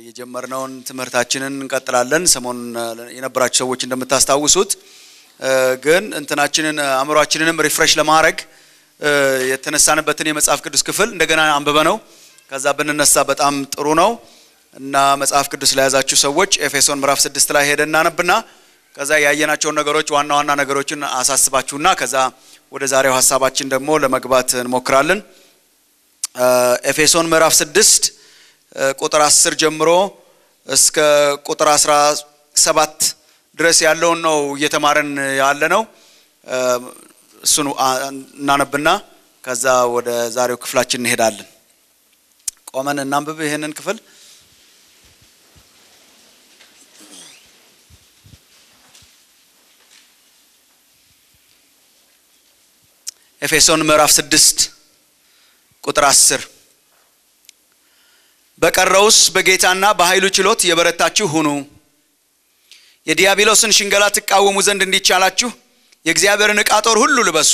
የጀመርነውን ትምህርታችንን እንቀጥላለን። ሰሞኑን የነበራችሁ ሰዎች እንደምታስታውሱት ግን እንትናችንን አእምሯችንንም ሪፍሬሽ ለማድረግ የተነሳንበትን የመጽሐፍ ቅዱስ ክፍል እንደገና አንብበ ነው ከዛ ብንነሳ በጣም ጥሩ ነው እና መጽሐፍ ቅዱስ ለያዛችሁ ሰዎች ኤፌሶን ምዕራፍ ስድስት ላይ ሄደን እናነብና ከዛ ያየናቸውን ነገሮች ዋና ዋና ነገሮችን አሳስባችሁና ከዛ ወደ ዛሬው ሀሳባችን ደግሞ ለመግባት እንሞክራለን። ኤፌሶን ምዕራፍ ስድስት ቁጥር አስር ጀምሮ እስከ ቁጥር አስራ ሰባት ድረስ ያለውን ነው እየተማረን ያለ ነው። እሱን እናነብና ከዛ ወደ ዛሬው ክፍላችን እንሄዳለን። ቆመን እናንብብ ይህንን ክፍል። ኤፌሶን ምዕራፍ ስድስት ቁጥር አስር በቀረውስ በጌታና በኃይሉ ችሎት የበረታችሁ ሁኑ፣ የዲያብሎስን ሽንገላ ትቃወሙ ዘንድ እንዲቻላችሁ የእግዚአብሔርን ዕቃ ጦር ሁሉ ልበሱ።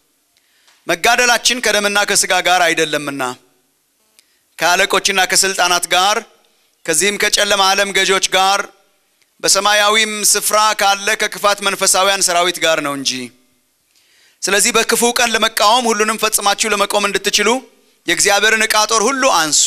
መጋደላችን ከደምና ከሥጋ ጋር አይደለምና ከአለቆችና ከሥልጣናት ጋር ከዚህም ከጨለማ ዓለም ገዦች ጋር በሰማያዊም ስፍራ ካለ ከክፋት መንፈሳውያን ሰራዊት ጋር ነው እንጂ። ስለዚህ በክፉ ቀን ለመቃወም ሁሉንም ፈጽማችሁ ለመቆም እንድትችሉ የእግዚአብሔርን ዕቃ ጦር ሁሉ አንሱ።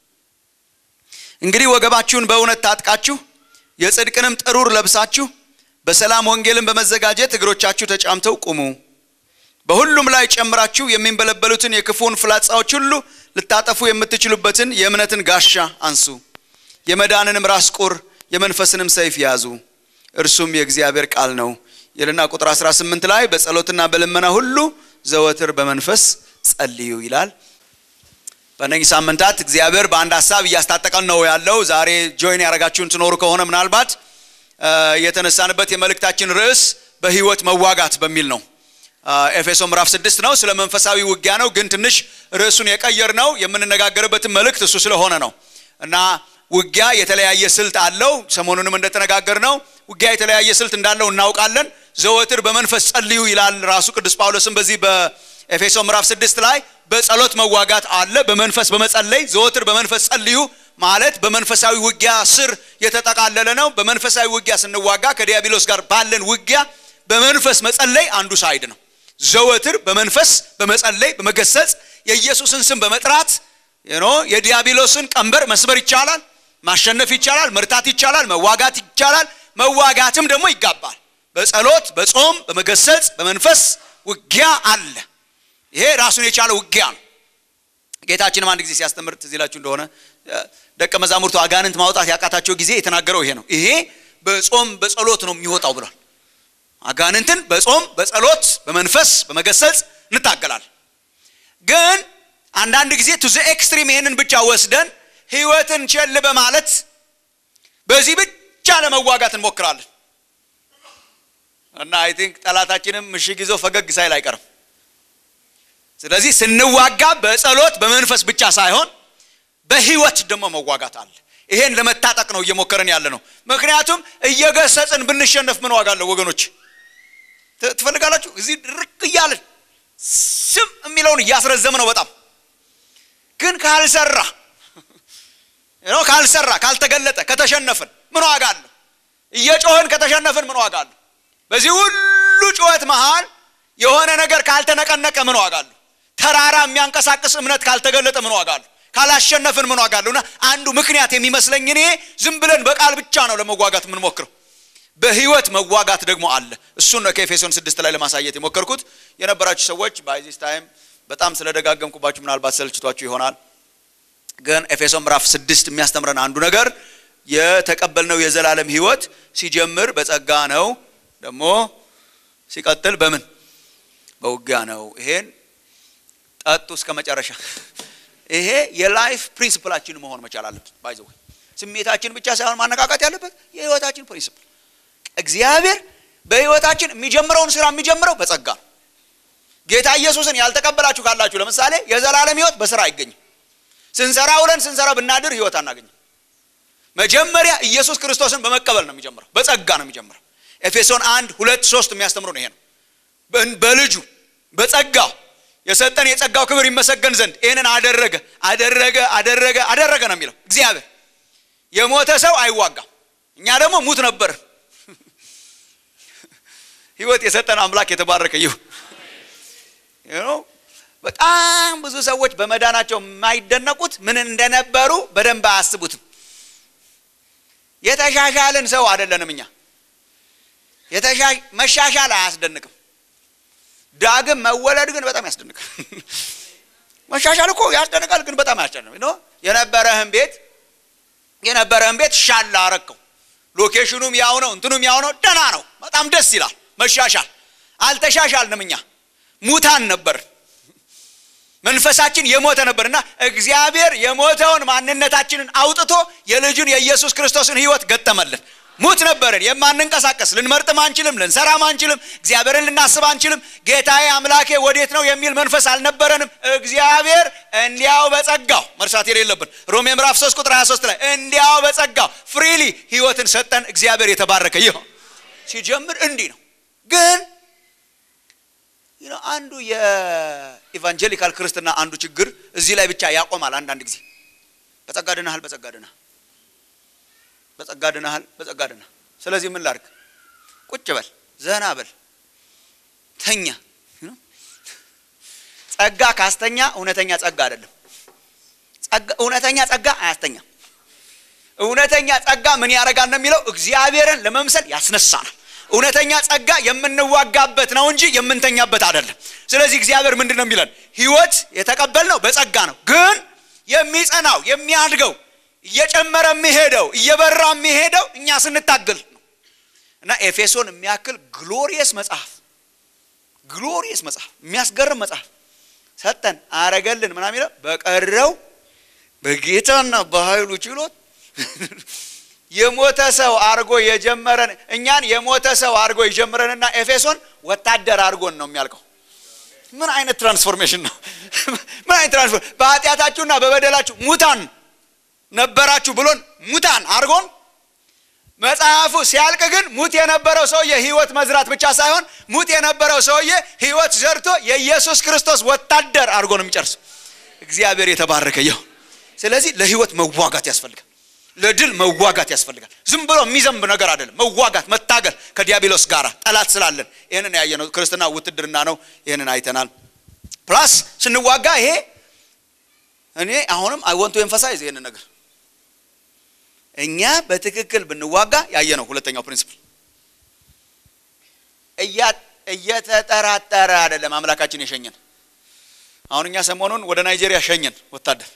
እንግዲህ ወገባችሁን በእውነት ታጥቃችሁ የጽድቅንም ጥሩር ለብሳችሁ በሰላም ወንጌልን በመዘጋጀት እግሮቻችሁ ተጫምተው ቁሙ። በሁሉም ላይ ጨምራችሁ የሚንበለበሉትን የክፉን ፍላጻዎች ሁሉ ልታጠፉ የምትችሉበትን የእምነትን ጋሻ አንሱ። የመዳንንም ራስ ቁር የመንፈስንም ሰይፍ ያዙ፣ እርሱም የእግዚአብሔር ቃል ነው ይልና ቁጥር 18 ላይ በጸሎትና በልመና ሁሉ ዘወትር በመንፈስ ጸልዩ ይላል። በእነዚህ ሳምንታት እግዚአብሔር በአንድ ሀሳብ እያስታጠቀን ነው ያለው። ዛሬ ጆይን ያደረጋችሁን ትኖሩ ከሆነ ምናልባት የተነሳንበት የመልእክታችን ርዕስ በህይወት መዋጋት በሚል ነው። ኤፌሶ ምዕራፍ ስድስት ነው። ስለ መንፈሳዊ ውጊያ ነው፣ ግን ትንሽ ርዕሱን የቀየር ነው። የምንነጋገርበትን መልእክት እሱ ስለሆነ ነው እና ውጊያ የተለያየ ስልት አለው። ሰሞኑንም እንደተነጋገር ነው ውጊያ የተለያየ ስልት እንዳለው እናውቃለን። ዘወትር በመንፈስ ጸልዩ ይላል ራሱ ቅዱስ ጳውሎስም በዚህ በኤፌሶ ምዕራፍ ስድስት ላይ በጸሎት መዋጋት አለ። በመንፈስ በመጸለይ ዘወትር በመንፈስ ጸልዩ ማለት በመንፈሳዊ ውጊያ ስር የተጠቃለለ ነው። በመንፈሳዊ ውጊያ ስንዋጋ ከዲያብሎስ ጋር ባለን ውጊያ በመንፈስ መጸለይ አንዱ ሳይድ ነው። ዘወትር በመንፈስ በመጸለይ በመገሰጽ የኢየሱስን ስም በመጥራት የዲያብሎስን ቀንበር መስበር ይቻላል፣ ማሸነፍ ይቻላል፣ መርታት ይቻላል፣ መዋጋት ይቻላል። መዋጋትም ደግሞ ይጋባል። በጸሎት በጾም በመገሰጽ በመንፈስ ውጊያ አለ። ይሄ ራሱን የቻለ ውጊያ ነው። ጌታችንም አንድ ጊዜ ሲያስተምር ትዝ ይላችሁ እንደሆነ ደቀ መዛሙርቱ አጋንንት ማውጣት ያቃታቸው ጊዜ የተናገረው ይሄ ነው። ይሄ በጾም በጸሎት ነው የሚወጣው ብሏል። አጋንንትን በጾም በጸሎት በመንፈስ በመገሰጽ እንታገላለን። ግን አንዳንድ ጊዜ ቱ ዘ ኤክስትሪም ይሄንን ብቻ ወስደን ህይወትን ቸል በማለት በዚህ ብቻ ለመዋጋት እንሞክራለን እና አይ ቲንክ ጠላታችንም ምሽግ ይዞ ፈገግ ሳይል አይቀርም። ስለዚህ ስንዋጋ በጸሎት በመንፈስ ብቻ ሳይሆን በህይወት ደግሞ መዋጋት አለ። ይሄን ለመታጠቅ ነው እየሞከረን ያለ ነው። ምክንያቱም እየገሰጽን ብንሸነፍ ምን ዋጋ አለው ወገኖች? ትፈልጋላችሁ? እዚህ ድርቅ እያልን ስም የሚለውን እያስረዘም ነው በጣም ግን ካልሰራ ነው ካልሰራ ካልተገለጠ ከተሸነፍን ምን ዋጋ አለው? እየጮህን ከተሸነፍን ምን ዋጋ አለው? በዚህ ሁሉ ጩኸት መሃል የሆነ ነገር ካልተነቀነቀ ምን ዋጋ አለው? ተራራ የሚያንቀሳቅስ እምነት ካልተገለጠ ምን ዋጋ አለው? ካላሸነፍን ምን ዋጋ አለው? እና አንዱ ምክንያት የሚመስለኝ እኔ ዝም ብለን በቃል ብቻ ነው ለመዋጋት የምንሞክረው። በህይወት መዋጋት ደግሞ አለ። እሱን ነው ከኤፌሶን ስድስት ላይ ለማሳየት የሞከርኩት። የነበራችሁ ሰዎች ባይዚስ ታይም በጣም ስለደጋገምኩባችሁ ምናልባት ሰልችቷችሁ ይሆናል። ግን ኤፌሶን ምዕራፍ ስድስት የሚያስተምረን አንዱ ነገር የተቀበልነው የዘላለም ህይወት ሲጀምር በጸጋ ነው፣ ደግሞ ሲቀጥል በምን በውጊያ ነው። ይሄን ጠጡ እስከ መጨረሻ። ይሄ የላይፍ ፕሪንሲፕላችን መሆን መቻል አለበት። ባይዘው ስሜታችን ብቻ ሳይሆን ማነቃቃት ያለበት የህይወታችን ፕሪንሲፕል። እግዚአብሔር በህይወታችን የሚጀምረውን ስራ የሚጀምረው በጸጋ ነው። ጌታ ኢየሱስን ያልተቀበላችሁ ካላችሁ ለምሳሌ የዘላለም ህይወት በስራ አይገኝም። ስንሰራ ውለን ስንሰራ ብናድር ህይወት አናገኝም። መጀመሪያ ኢየሱስ ክርስቶስን በመቀበል ነው የሚጀምረው፣ በጸጋ ነው የሚጀምረው። ኤፌሶን አንድ ሁለት ሶስት የሚያስተምሩ ነው ይሄ ነው። በልጁ በጸጋው የሰጠን የጸጋው ክብር ይመሰገን ዘንድ ይህንን አደረገ አደረገ አደረገ አደረገ ነው የሚለው እግዚአብሔር የሞተ ሰው አይዋጋም። እኛ ደግሞ ሙት ነበር። ህይወት የሰጠን አምላክ የተባረከ ይሁን። በጣም ብዙ ሰዎች በመዳናቸው የማይደነቁት ምን እንደነበሩ በደንብ አያስቡትም። የተሻሻልን ሰው አይደለንም እኛ። መሻሻል አያስደንቅም። ዳግም መወለድ ግን በጣም ያስደንቃል። መሻሻል እኮ ያስደንቃል፣ ግን በጣም ያስጨንቅ የነበረህን ቤት የነበረህን ቤት ሻል አረከው። ሎኬሽኑም ያው ነው፣ እንትኑም ያው ነው። ደህና ነው፣ በጣም ደስ ይላል። መሻሻል አልተሻሻልንም። እኛ ሙታን ነበር፣ መንፈሳችን የሞተ ነበር እና እግዚአብሔር የሞተውን ማንነታችንን አውጥቶ የልጁን የኢየሱስ ክርስቶስን ህይወት ገጠመልን። ሙት ነበርን፣ የማንንቀሳቀስ ልንመርጥም አንችልም፣ ልንሰራም አንችልም፣ እግዚአብሔርን ልናስብ አንችልም። ጌታዬ አምላኬ ወዴት ነው የሚል መንፈስ አልነበረንም። እግዚአብሔር እንዲያው በጸጋው መርሳት የሌለብን ሮሜ ምዕራፍ 3 ቁጥር 23 ላይ እንዲያው በጸጋው ፍሪሊ ህይወትን ሰጠን። እግዚአብሔር የተባረከ ይሁን። ሲጀምር እንዲህ ነው። ግን አንዱ የኢቫንጀሊካል ክርስትና አንዱ ችግር እዚህ ላይ ብቻ ያቆማል። አንዳንድ ጊዜ በጸጋ ድነሃል፣ በጸጋ ድነሃል በጸጋ ድነሃል፣ በጸጋ ድነሃል። ስለዚህ ምን ላድርግ? ቁጭ በል፣ ዘና በል፣ ተኛ። ጸጋ ካስተኛ እውነተኛ ጸጋ አይደለም። እውነተኛ ጸጋ አያስተኛም። እውነተኛ ጸጋ ምን ያደርጋል ነው የሚለው እግዚአብሔርን ለመምሰል ያስነሳናል። እውነተኛ ጸጋ የምንዋጋበት ነው እንጂ የምንተኛበት አይደለም። ስለዚህ እግዚአብሔር ምንድን ነው የሚለን? ህይወት የተቀበልነው በጸጋ ነው። ግን የሚጸናው የሚያድገው እየጨመረ የሚሄደው እየበራ የሚሄደው እኛ ስንታገል ነው። እና ኤፌሶን የሚያክል ግሎሪየስ መጽሐፍ ግሎሪየስ መጽሐፍ የሚያስገርም መጽሐፍ ሰጠን አረገልን ምናምን የሚለው በቀረው በጌታና በኃይሉ ችሎት የሞተ ሰው አድርጎ የጀመረን እኛን የሞተ ሰው አድርጎ የጀመረንና ኤፌሶን ወታደር አድርጎን ነው የሚያልቀው። ምን አይነት ትራንስፎርሜሽን ነው? ምን አይነት ትራንስፎር በኃጢአታችሁና በበደላችሁ ሙታን ነበራችሁ ብሎን ሙታን አድርጎን መጽሐፉ ሲያልቅ ግን ሙት የነበረው ሰውዬ ህይወት መዝራት ብቻ ሳይሆን ሙት የነበረው ሰውዬ ህይወት ዘርቶ የኢየሱስ ክርስቶስ ወታደር አድርጎ ነው የሚጨርስ። እግዚአብሔር የተባረከ ይሁን። ስለዚህ ለህይወት መዋጋት ያስፈልጋል። ለድል መዋጋት ያስፈልጋል። ዝም ብሎ የሚዘንብ ነገር አይደለም። መዋጋት፣ መታገል ከዲያብሎስ ጋር ጠላት ስላለን ይህንን ያየነው ክርስትና ውትድርና ነው። ይህንን አይተናል። ፕላስ ስንዋጋ ይሄ እኔ አሁንም አይ ወንቱ ኤንፈሳይዝ ይህንን ነገር እኛ በትክክል ብንዋጋ ያየነው ሁለተኛው ፕሪንሲፕል እየተጠራጠረ አይደለም አምላካችን የሸኘን። አሁን እኛ ሰሞኑን ወደ ናይጄሪያ ሸኘን ወታደር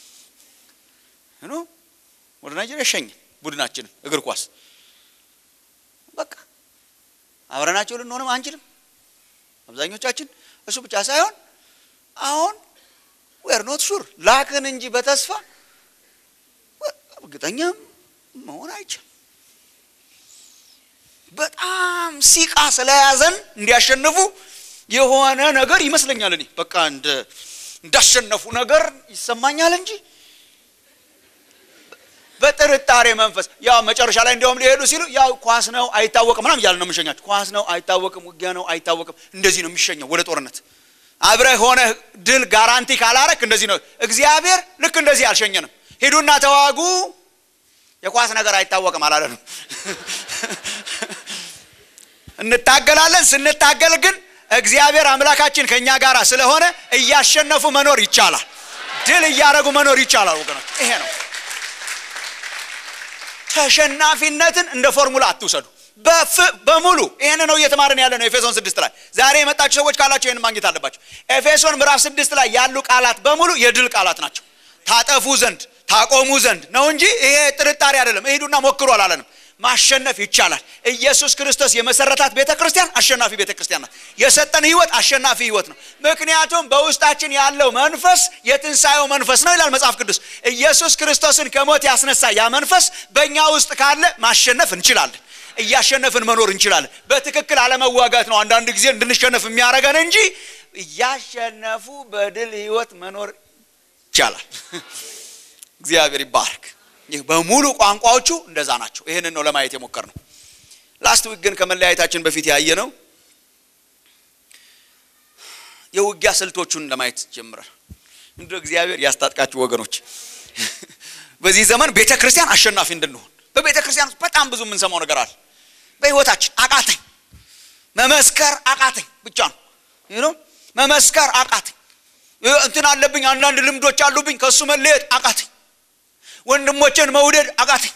ወደ ናይጄሪያ ሸኘን ቡድናችንን እግር ኳስ በቃ አብረናቸው ልንሆንም አንችልም አብዛኞቻችን። እሱ ብቻ ሳይሆን አሁን ዌር ኖት ሹር ላክን እንጂ በተስፋ እርግጠኛም መሆን አይችልም። በጣም ሲቃ ስለያዘን እንዲያሸንፉ የሆነ ነገር ይመስለኛል። እኔ በቃ እንዳሸነፉ ነገር ይሰማኛል እንጂ በጥርጣሬ መንፈስ ያው መጨረሻ ላይ እንዲያውም ሊሄዱ ሲሉ ያው ኳስ ነው አይታወቅም ምናምን እያለ ነው የምንሸኛቸው። ኳስ ነው አይታወቅም፣ ውጊያ ነው አይታወቅም። እንደዚህ ነው የሚሸኘው ወደ ጦርነት። አብረህ ሆነ ድል ጋራንቲ ካላረክ እንደዚህ ነው። እግዚአብሔር ልክ እንደዚህ አልሸኘንም። ሂዱና ተዋጉ፣ የኳስ ነገር አይታወቅም አላለንም። እንታገላለን። ስንታገል ግን እግዚአብሔር አምላካችን ከእኛ ጋር ስለሆነ እያሸነፉ መኖር ይቻላል። ድል እያደረጉ መኖር ይቻላል። ወገኖች ይሄ ነው። ተሸናፊነትን እንደ ፎርሙላ አትውሰዱ። በሙሉ ይህን ነው እየተማርን ያለ ነው። ኤፌሶን ስድስት ላይ ዛሬ የመጣችሁ ሰዎች ካላችሁ ይህን ማግኘት አለባቸው። ኤፌሶን ምዕራፍ ስድስት ላይ ያሉ ቃላት በሙሉ የድል ቃላት ናቸው። ታጠፉ ዘንድ ታቆሙ ዘንድ ነው እንጂ ይሄ ጥርጣሬ አይደለም። እሂዱና ሞክሩ አላለንም። ማሸነፍ ይቻላል። ኢየሱስ ክርስቶስ የመሰረታት ቤተ ክርስቲያን አሸናፊ ቤተ ክርስቲያን ናት። የሰጠን ህይወት አሸናፊ ህይወት ነው። ምክንያቱም በውስጣችን ያለው መንፈስ የትንሣኤው መንፈስ ነው ይላል መጽሐፍ ቅዱስ። ኢየሱስ ክርስቶስን ከሞት ያስነሳ ያ መንፈስ በእኛ ውስጥ ካለ ማሸነፍ እንችላለን። እያሸነፍን መኖር እንችላለን። በትክክል አለመዋጋት ነው አንዳንድ ጊዜ እንድንሸነፍ የሚያደርገን እንጂ እያሸነፉ በድል ህይወት መኖር ይቻላል። እግዚአብሔር ይባረክ። ይህ በሙሉ ቋንቋዎቹ እንደዛ ናቸው። ይህንን ነው ለማየት የሞከር ነው። ላስት ዊክ ግን ከመለያየታችን በፊት ያየ ነው የውጊያ ስልቶቹን ለማየት ጀምረን እንደ እግዚአብሔር ያስታጥቃችሁ ወገኖች። በዚህ ዘመን ቤተ ክርስቲያን አሸናፊ እንድንሆን በቤተ ክርስቲያን ውስጥ በጣም ብዙ የምንሰማው ነገር አለ። በህይወታችን አቃተኝ፣ መመስከር አቃተኝ ብቻ ነው ይህ ነው መመስከር አቃተኝ፣ እንትን አለብኝ፣ አንዳንድ ልምዶች አሉብኝ፣ ከእሱ መለየት አቃተኝ፣ ወንድሞችን መውደድ አቃተኝ።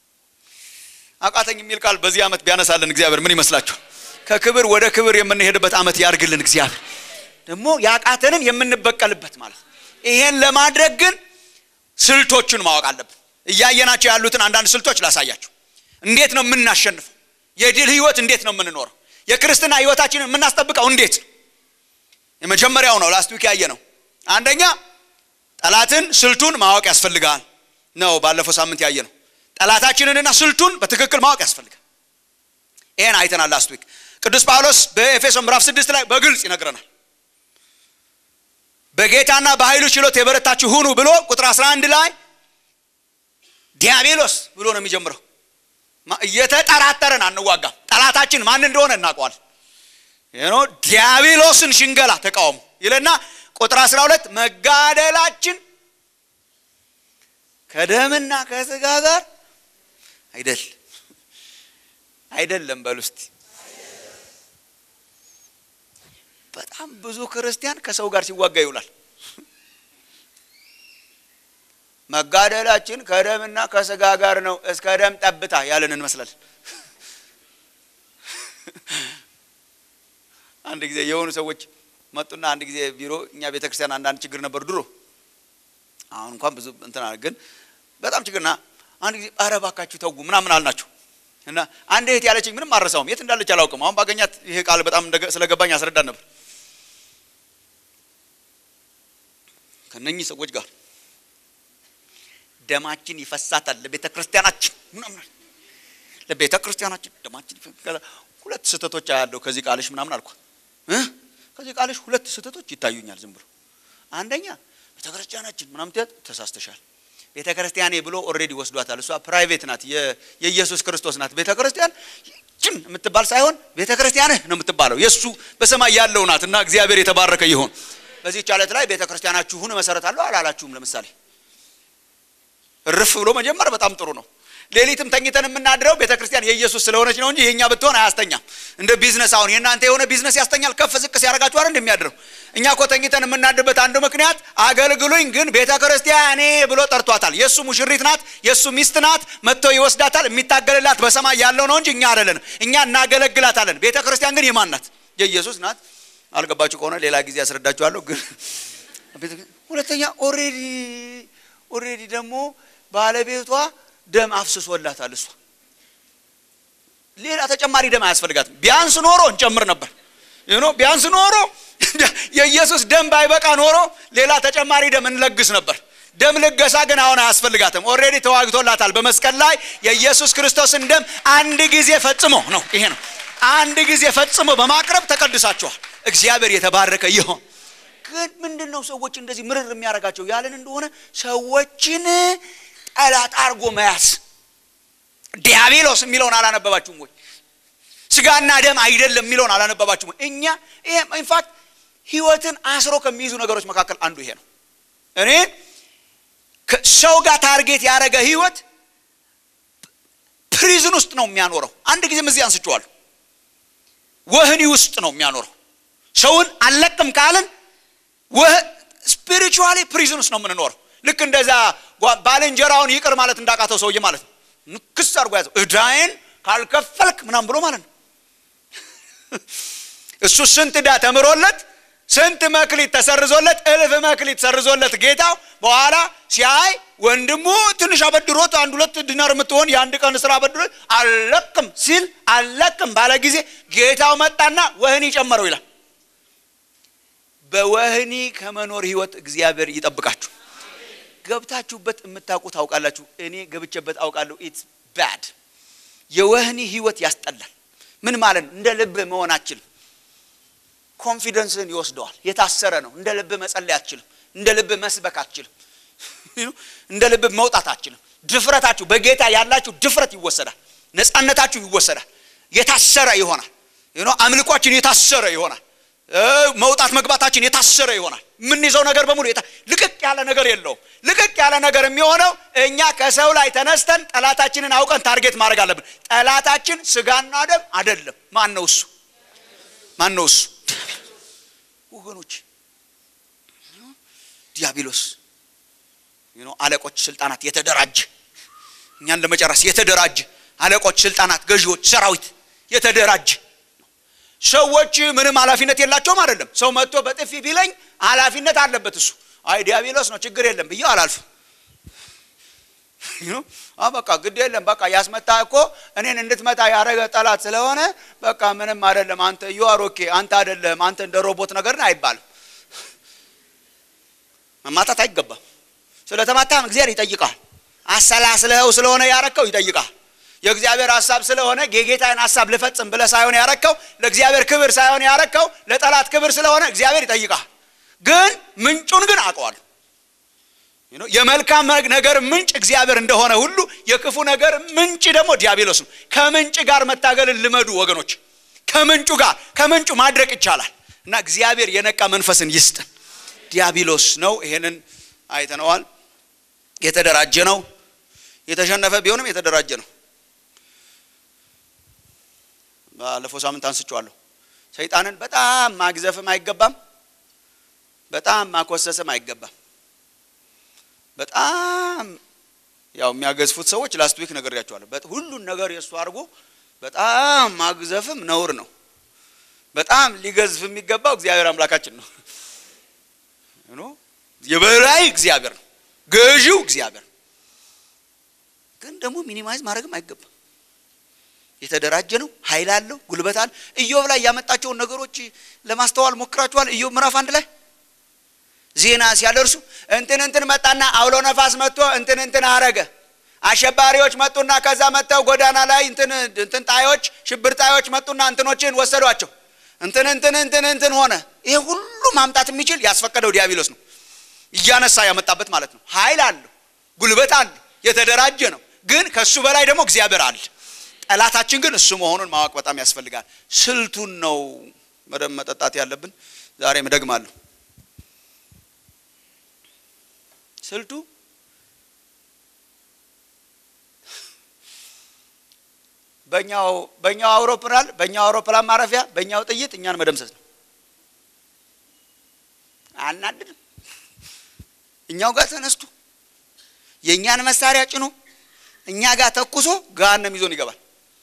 አቃተኝ የሚል ቃል በዚህ ዓመት ቢያነሳልን እግዚአብሔር ምን ይመስላችኋል? ከክብር ወደ ክብር የምንሄድበት ዓመት ያርግልን እግዚአብሔር። ደግሞ ያቃተንን የምንበቀልበት ማለት ነው። ይሄን ለማድረግ ግን ስልቶቹን ማወቅ አለብን። እያየናቸው ያሉትን አንዳንድ ስልቶች ላሳያችሁ። እንዴት ነው የምናሸንፈው? የድል ህይወት እንዴት ነው የምንኖረው? የክርስትና ህይወታችንን የምናስጠብቀው እንዴት ነው? የመጀመሪያው ነው ላስት ዊክ ያየ ነው። አንደኛ ጠላትን ስልቱን ማወቅ ያስፈልጋል ነው ባለፈው ሳምንት ያየ ነው። ጠላታችንንና ስልቱን በትክክል ማወቅ ያስፈልጋል። ይሄን አይተናል ላስት ዊክ። ቅዱስ ጳውሎስ በኤፌሶን ምዕራፍ ስድስት ላይ በግልጽ ይነግረናል። በጌታና በኃይሉ ችሎት የበረታችሁ ሁኑ ብሎ ቁጥር 11 ላይ ዲያብሎስ ብሎ ነው የሚጀምረው። እየተጠራጠረን አንዋጋም። ጠላታችን ማን እንደሆነ እናውቀዋል። ይኖ ዲያብሎስን ሽንገላ ተቃውሙ ይለና ቁጥር 12 መጋደላችን ከደምና ከስጋ ጋር አይደል አይደለም በሉ እስቲ። በጣም ብዙ ክርስቲያን ከሰው ጋር ሲዋጋ ይውላል። መጋደላችን ከደምና ከስጋ ጋር ነው እስከ ደም ጠብታ ያለን እንመስላለን። አንድ ጊዜ የሆኑ ሰዎች መጡና አንድ ጊዜ ቢሮ እኛ ቤተ ክርስቲያን አንዳንድ ችግር ነበር ድሮ። አሁን እንኳን ብዙ እንትን አለ፣ ግን በጣም ችግርና አንድ ጊዜ ኧረ እባካችሁ ተው ምናምን አልናቸው እና አንድ እህት ያለችኝ ምንም አልረሳውም። የት እንዳለች አላውቅም። አሁን ባገኛት ይሄ ቃል በጣም ስለገባኝ አስረዳን ነበር። ከነኚህ ሰዎች ጋር ደማችን ይፈሳታል ለቤተ ክርስቲያናችን ምናምን ለቤተ ክርስቲያናችን ደማችን ሁለት ስህተቶች አያለሁ ከዚህ ቃልሽ ምናምን አልኳት። ከዚህ ቃልሽ ሁለት ስህተቶች ይታዩኛል ዝም ብሎ አንደኛ ቤተ ክርስቲያናችን ምናምን ትያት ተሳስተሻል። ቤተ ክርስቲያኔ ብሎ ኦልሬዲ ወስዷታል። እሷ ፕራይቬት ናት፣ የኢየሱስ ክርስቶስ ናት። ቤተ ክርስቲያን ችን የምትባል ሳይሆን ቤተ ክርስቲያንህ ነው የምትባለው የእሱ በሰማይ ያለው ናት እና እግዚአብሔር የተባረከ ይሆን። በዚህ ቻለት ላይ ቤተ ክርስቲያናችሁን እመሰረታለሁ አላላችሁም። ለምሳሌ እርፍ ብሎ መጀመር በጣም ጥሩ ነው። ሌሊትም ተኝተን የምናድረው ቤተ ክርስቲያን የኢየሱስ ስለሆነች ነው እንጂ የእኛ ብትሆን አያስተኛም። እንደ ቢዝነስ አሁን የእናንተ የሆነ ቢዝነስ ያስተኛል፣ ከፍ ዝቅ ሲያደርጋችሁ አይደል እንደሚያድረው። እኛ እኮ ተኝተን የምናድርበት አንዱ ምክንያት አገልግሉኝ፣ ግን ቤተ ክርስቲያኔ ብሎ ጠርቷታል። የእሱ ሙሽሪት ናት፣ የእሱ ሚስት ናት። መጥቶ ይወስዳታል። የሚታገልላት በሰማይ ያለው ነው እንጂ እኛ አይደለንም። እኛ እናገለግላታለን። ቤተ ክርስቲያን ግን የማን ናት? የኢየሱስ ናት። አልገባችሁ ከሆነ ሌላ ጊዜ ያስረዳችኋለሁ። ግን ሁለተኛ ኦሬዲ ኦሬዲ ደግሞ ባለቤቷ ደም አፍስሶላታል። እሷ ሌላ ተጨማሪ ደም አያስፈልጋትም። ቢያንስ ኖሮ እንጨምር ነበር። ይኖ ቢያንስ ኖሮ የኢየሱስ ደም ባይበቃ ኖሮ ሌላ ተጨማሪ ደም እንለግስ ነበር። ደም ልገሳ ግን አሁን አያስፈልጋትም። ኦልሬዲ ተዋግቶላታል በመስቀል ላይ የኢየሱስ ክርስቶስን ደም አንድ ጊዜ ፈጽሞ ነው። ይሄ ነው አንድ ጊዜ ፈጽሞ በማቅረብ ተቀድሳችኋል። እግዚአብሔር የተባረከ ይሆን። ግን ምንድን ነው ሰዎች እንደዚህ ምርር የሚያደርጋቸው ያለን እንደሆነ ሰዎችን ጠላት አርጎ መያዝ። ዲያብሎስ የሚለውን አላነበባችሁም ወይ? ስጋና ደም አይደለም የሚለውን አላነበባችሁም ወይ? እኛ ይሄ ኢንፋክት ህይወትን አስሮ ከሚይዙ ነገሮች መካከል አንዱ ይሄ ነው። እኔ ሰው ጋር ታርጌት ያደረገ ህይወት ፕሪዝን ውስጥ ነው የሚያኖረው። አንድ ጊዜም እዚህ አንስቼዋለሁ። ወህኒ ውስጥ ነው የሚያኖረው። ሰውን አልለቅም ካልን ስፒሪቹዋሊ ፕሪዝን ውስጥ ነው የምንኖረው። ልክ እንደዛ ባልንጀራውን ይቅር ማለት እንዳቃተው ሰውዬ ማለት ነው። ንክስ አድርጎ ያዘው። እዳዬን ካልከፈልክ ምናምን ብሎ ማለት ነው። እሱ ስንት ዕዳ ተምሮለት ስንት መክሊት ተሰርዞለት እልፍ መክሊት ሰርዞለት ጌታው በኋላ ሲያይ ወንድሙ ትንሽ አበድሮት አንድ ሁለት ዲናር የምትሆን የአንድ ቀን ስራ አበድሮት አልለቅም ሲል አልለቅም ባለ ጊዜ ጌታው መጣና ወህኒ ጨመረው ይላል። በወህኒ ከመኖር ህይወት እግዚአብሔር ይጠብቃችሁ። ገብታችሁበት የምታውቁ ታውቃላችሁ። እኔ ገብቼበት አውቃለሁ። ኢትስ ባድ። የወህኒ ህይወት ያስጠላል። ምን ማለት ነው? እንደ ልብ መሆን አችልም። ኮንፊደንስን ይወስደዋል። የታሰረ ነው። እንደ ልብ መጸለይ አትችልም። እንደ ልብ መስበክ አትችልም። እንደ ልብ መውጣት አትችልም። ድፍረታችሁ በጌታ ያላችሁ ድፍረት ይወሰዳል። ነፃነታችሁ ይወሰዳል። የታሰረ ይሆናል። አምልኳችን የታሰረ ይሆናል። መውጣት መግባታችን የታሰረ ይሆናል። የምንይዘው ነገር በሙሉ ልቅቅ ያለ ነገር የለውም። ልቅቅ ያለ ነገር የሚሆነው እኛ ከሰው ላይ ተነስተን ጠላታችንን አውቀን ታርጌት ማድረግ አለብን። ጠላታችን ስጋና ደም አይደለም። ማን ነው እሱ? ማን ነው እሱ? ወገኖች ዲያብሎስ አለቆች፣ ስልጣናት የተደራጀ እኛን ለመጨረስ የተደራጀ አለቆች፣ ስልጣናት፣ ገዢዎች፣ ሰራዊት የተደራጀ ሰዎች ምንም ኃላፊነት የላቸውም አይደለም። ሰው መጥቶ በጥፊ ቢለኝ ኃላፊነት አለበት እሱ። አይ ዲያብሎስ ነው ችግር የለም ብዬ አላልፍም። በቃ ግድ የለም በቃ ያስመታ እኮ እኔን እንድትመታ ያደረገ ጠላት ስለሆነ በቃ ምንም አይደለም። አንተ ዩአር ኦኬ አንተ አይደለም አንተ እንደ ሮቦት ነገርን አይባልም። መማታት አይገባም። ስለተማታም እግዚአብሔር ይጠይቃል። አሰላስለኸው ስለሆነ ያረከው ይጠይቃል። የእግዚአብሔር ሀሳብ ስለሆነ የጌታን ሀሳብ ልፈጽም ብለህ ሳይሆን ያረከው ለእግዚአብሔር ክብር ሳይሆን ያረከው ለጠላት ክብር ስለሆነ እግዚአብሔር ይጠይቃል። ግን ምንጩን ግን አውቀዋለሁ። የመልካም ነገር ምንጭ እግዚአብሔር እንደሆነ ሁሉ የክፉ ነገር ምንጭ ደግሞ ዲያብሎስ ነው። ከምንጭ ጋር መታገልን ልመዱ ወገኖች። ከምንጩ ጋር ከምንጩ ማድረቅ ይቻላል እና እግዚአብሔር የነቃ መንፈስን ይስጥን። ዲያብሎስ ነው። ይሄንን አይተነዋል። የተደራጀ ነው። የተሸነፈ ቢሆንም የተደራጀ ነው። ባለፈው ሳምንት አንስቼዋለሁ። ሰይጣንን በጣም ማግዘፍም አይገባም፣ በጣም ማኮሰስም አይገባም። በጣም ያው የሚያገዝፉት ሰዎች ላስት ዊክ ነግሬያቸዋለሁ። ሁሉን ነገር የእሱ አድርጎ በጣም ማግዘፍም ነውር ነው። በጣም ሊገዝፍ የሚገባው እግዚአብሔር አምላካችን ነው። የበላይ እግዚአብሔር ነው፣ ገዢው እግዚአብሔር ነው። ግን ደግሞ ሚኒማይዝ ማድረግም አይገባም። የተደራጀ ነው፣ ኃይል አለው፣ ጉልበት አለ። ኢዮብ ላይ ያመጣቸውን ነገሮች ለማስተዋል ሞክራችኋል? ኢዮብ ምዕራፍ አንድ ላይ ዜና ሲያደርሱ እንትን እንትን መጣና አውሎ ነፋስ መጥቶ እንትን እንትን አረገ። አሸባሪዎች መጡና ከዛ መጥተው ጎዳና ላይ እንትን እንትን ጣዮች ሽብር ጣዮች መጡና እንትኖችን ወሰዷቸው። እንትን እንትን እንትን እንትን ሆነ። ይሄ ሁሉ ማምጣት የሚችል ያስፈቀደው ዲያብሎስ ነው። እያነሳ ያመጣበት ማለት ነው። ኃይል አለው፣ ጉልበት አለው፣ የተደራጀ ነው። ግን ከሱ በላይ ደግሞ እግዚአብሔር አለ። ጠላታችን ግን እሱ መሆኑን ማወቅ በጣም ያስፈልጋል። ስልቱን ነው በደንብ መጠጣት ያለብን። ዛሬም እደግማለሁ። ስልቱ በእኛው በእኛው አውሮፕላን በእኛው አውሮፕላን ማረፊያ በእኛው ጥይት እኛን መደምሰስ ነው። አናድድም። እኛው ጋር ተነስቶ የእኛን መሳሪያ ጭኖ እኛ ጋር ተኩሶ ገሃነም ይዞን ይገባል።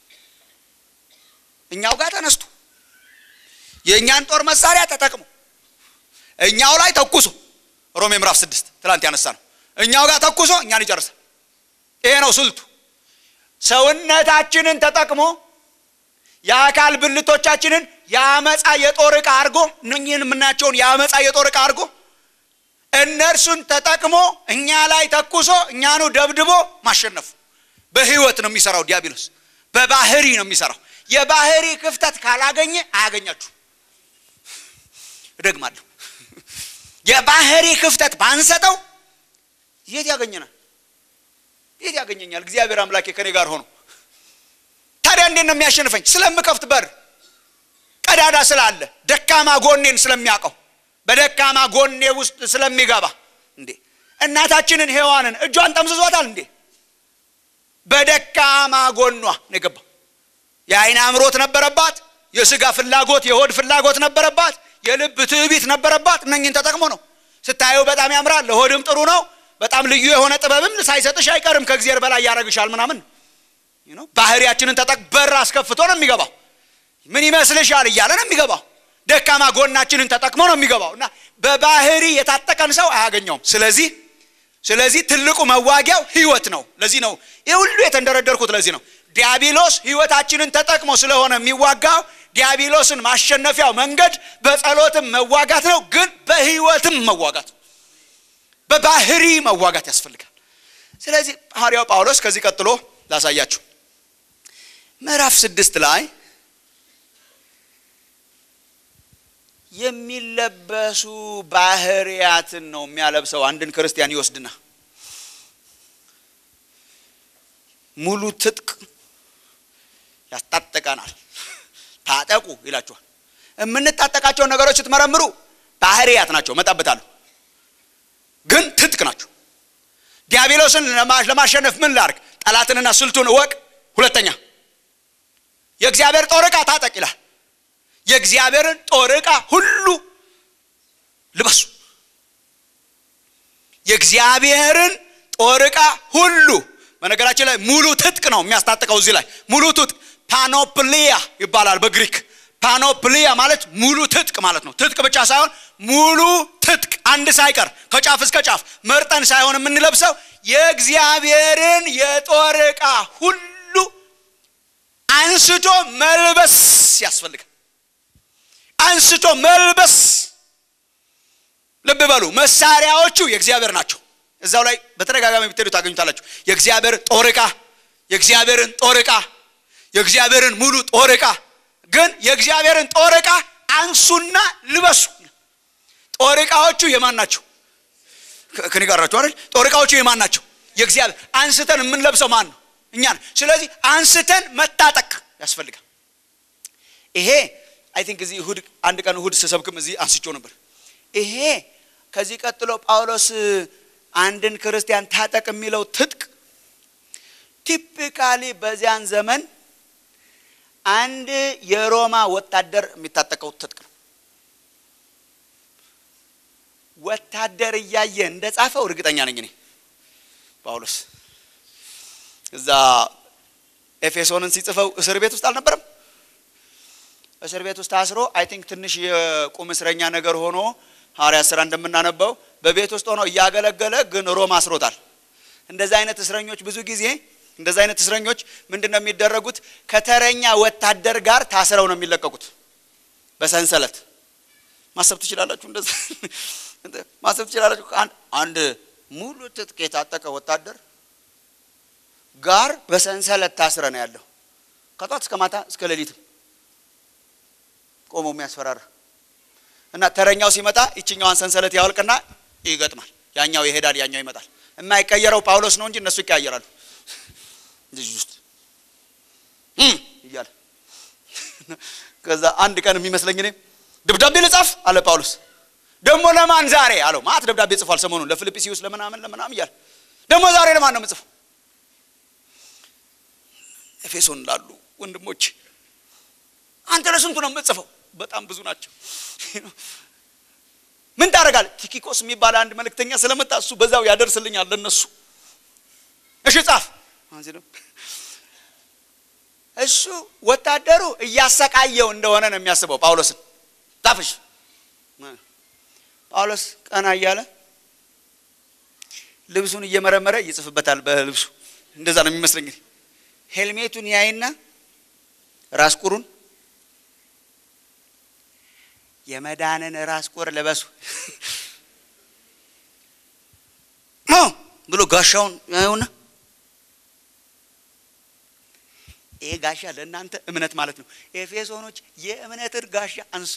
እኛው ጋር ተነስቶ የእኛን ጦር መሳሪያ ተጠቅሞ እኛው ላይ ተኩሶ ሮሜ ምዕራፍ ስድስት ትላንት ያነሳ ነው። እኛው ጋር ተኩሶ እኛን ይጨርሳል። ይሄ ነው ስልቱ። ሰውነታችንን ተጠቅሞ የአካል ብልቶቻችንን የአመፃ የጦር ዕቃ አድርጎ እነኝህን የምናያቸውን የአመፃ የጦር ዕቃ አድርጎ እነርሱን ተጠቅሞ እኛ ላይ ተኩሶ እኛኑ ደብድቦ ማሸነፉ በህይወት ነው የሚሰራው ዲያብሎስ። በባህሪ ነው የሚሰራው። የባህሪ ክፍተት ካላገኘ አያገኛችሁ። እደግማለሁ። የባህሪ ክፍተት ባንሰጠው የት ያገኘናል? የት ያገኘኛል? እግዚአብሔር አምላኬ ከኔ ጋር ሆኖ ታዲያ እንዴት ነው የሚያሸንፈኝ? ስለምከፍት በር ቀዳዳ ስላለ ደካማ ጎኔን ስለሚያውቀው በደካማ ጎኔ ውስጥ ስለሚገባ እንዴ እናታችንን ሔዋንን እጇን ጠምዝዟታል እንዴ በደካማ ጎኗ ነው የገባው የአይን አምሮት ነበረባት የስጋ ፍላጎት የሆድ ፍላጎት ነበረባት የልብ ትዕቢት ነበረባት እነኝን ተጠቅሞ ነው ስታየው በጣም ያምራል ለሆድም ጥሩ ነው በጣም ልዩ የሆነ ጥበብም ሳይሰጥሽ አይቀርም ከእግዚአብሔር በላይ ያደረግሻል ምናምን ባህሪያችንን ተጠቅ በር አስከፍቶ ነው የሚገባው ምን ይመስልሻል እያለ ነው የሚገባው ደካማ ጎናችንን ተጠቅሞ ነው የሚገባው እና በባህሪ የታጠቀን ሰው አያገኘውም ስለዚህ ስለዚህ ትልቁ መዋጊያው ህይወት ነው ለዚህ ነው ይህ ሁሉ የተንደረደርኩት ለዚህ ነው ዲያብሎስ ህይወታችንን ተጠቅሞ ስለሆነ የሚዋጋው ዲያብሎስን ማሸነፊያው መንገድ በጸሎትም መዋጋት ነው ግን በህይወትም መዋጋት በባህሪ መዋጋት ያስፈልጋል ስለዚህ ሐዋርያው ጳውሎስ ከዚህ ቀጥሎ ላሳያችሁ ምዕራፍ ስድስት ላይ የሚለበሱ ባህርያትን ነው የሚያለብሰው አንድን ክርስቲያን ይወስድና ሙሉ ትጥቅ ያስታጥቀናል ታጠቁ ይላችኋል የምንታጠቃቸውን ነገሮች ስትመረምሩ ባህርያት ናቸው፣ መጣበታለሁ። ግን ትጥቅ ናቸው። ዲያብሎስን ለማሸነፍ ምን ላርግ? ጠላትንና ስልቱን እወቅ። ሁለተኛ የእግዚአብሔር ጦር ዕቃ ታጠቅ ይላል። የእግዚአብሔርን ጦር ዕቃ ሁሉ ልበሱ። የእግዚአብሔርን ጦር ዕቃ ሁሉ በነገራችን ላይ ሙሉ ትጥቅ ነው የሚያስታጥቀው። እዚህ ላይ ሙሉ ትጥቅ ፓኖፕሊያ ይባላል በግሪክ። ፓኖፕሊያ ማለት ሙሉ ትጥቅ ማለት ነው። ትጥቅ ብቻ ሳይሆን ሙሉ ትጥቅ አንድ ሳይቀር ከጫፍ እስከ ጫፍ መርጠን ሳይሆን የምንለብሰው የእግዚአብሔርን የጦር ዕቃ ሁሉ አንስቶ መልበስ ያስፈልጋል። አንስቶ መልበስ። ልብ በሉ መሳሪያዎቹ የእግዚአብሔር ናቸው። እዛው ላይ በተደጋጋሚ ብትሄዱ ታገኙታላችሁ። የእግዚአብሔር ጦር ዕቃ፣ የእግዚአብሔርን ጦር ዕቃ፣ የእግዚአብሔርን ሙሉ ጦር ዕቃ። ግን የእግዚአብሔርን ጦር ዕቃ አንሱና ልበሱ። ጦር ዕቃዎቹ የማን ናቸው? ከኔ ጋር ናቸው አይደል? ጦር ዕቃዎቹ የማን ናቸው? የእግዚአብሔር። አንስተን የምንለብሰው ማን ነው? እኛ ነን። ስለዚህ አንስተን መታጠቅ ያስፈልጋል። ይሄ አይ ቲንክ እዚህ እሁድ አንድ ቀን እሁድ ስሰብክም እዚህ አንስቼው ነበር። ይሄ ከዚህ ቀጥሎ ጳውሎስ አንድን ክርስቲያን ታጠቅ የሚለው ትጥቅ ቲፒካሊ በዚያን ዘመን አንድ የሮማ ወታደር የሚታጠቀው ትጥቅ ነው። ወታደር እያየ እንደ ጻፈው እርግጠኛ ነኝ እኔ ጳውሎስ እዛ ኤፌሶንን ሲጽፈው እስር ቤት ውስጥ አልነበረም። እስር ቤት ውስጥ ታስሮ አይ ቲንክ ትንሽ የቁም እስረኛ ነገር ሆኖ ሐዋርያት ሥራ እንደምናነበው በቤት ውስጥ ሆኖ እያገለገለ ግን ሮም አስሮታል። እንደዚህ አይነት እስረኞች ብዙ ጊዜ እንደዚህ አይነት እስረኞች ምንድን ነው የሚደረጉት? ከተረኛ ወታደር ጋር ታስረው ነው የሚለቀቁት በሰንሰለት። ማሰብ ትችላላችሁ፣ እንደዛ ማሰብ ትችላላችሁ። አንድ ሙሉ ትጥቅ የታጠቀ ወታደር ጋር በሰንሰለት ታስረ ነው ያለው ከጧት እስከ ማታ እስከ ሌሊትም ቆሞ የሚያስፈራራ እና ተረኛው ሲመጣ ይችኛዋን ሰንሰለት ያወልቅና ይገጥማል። ያኛው ይሄዳል፣ ያኛው ይመጣል። የማይቀየረው ጳውሎስ ነው እንጂ እነሱ ይቀያየራሉ። ልጅ ውስጥ እያለ ከዛ አንድ ቀን የሚመስለኝ እኔ ደብዳቤ ልጻፍ አለ ጳውሎስ። ደግሞ ለማን ዛሬ አለው። ማት ደብዳቤ ጽፏል ሰሞኑን ለፊልጵስዩስ ለምናምን ለምናምን እያለ ደግሞ ዛሬ ለማን ነው የምጽፈው? ኤፌሶን ላሉ ወንድሞች አንተ ለስንቱ ነው የምጽፈው? በጣም ብዙ ናቸው። ምን ታደርጋለህ? ቲኪቆስ የሚባል አንድ መልእክተኛ ስለመጣ እሱ በዛው ያደርስልኛል ለነሱ። እሺ ጻፍ። እሱ ወታደሩ እያሰቃየው እንደሆነ ነው የሚያስበው ጳውሎስን። ጻፍሽ። ጳውሎስ ቀና እያለ ልብሱን እየመረመረ ይጽፍበታል በልብሱ። እንደዛ ነው የሚመስለኝ። ሄልሜቱን ያይና ራስ ቁሩን የመዳንን ራስ ቁር ልበሱ ብሎ ጋሻውን ያዩና ይሄ ጋሻ ለእናንተ እምነት ማለት ነው። ኤፌሶኖች የእምነትን ጋሻ አንሱ።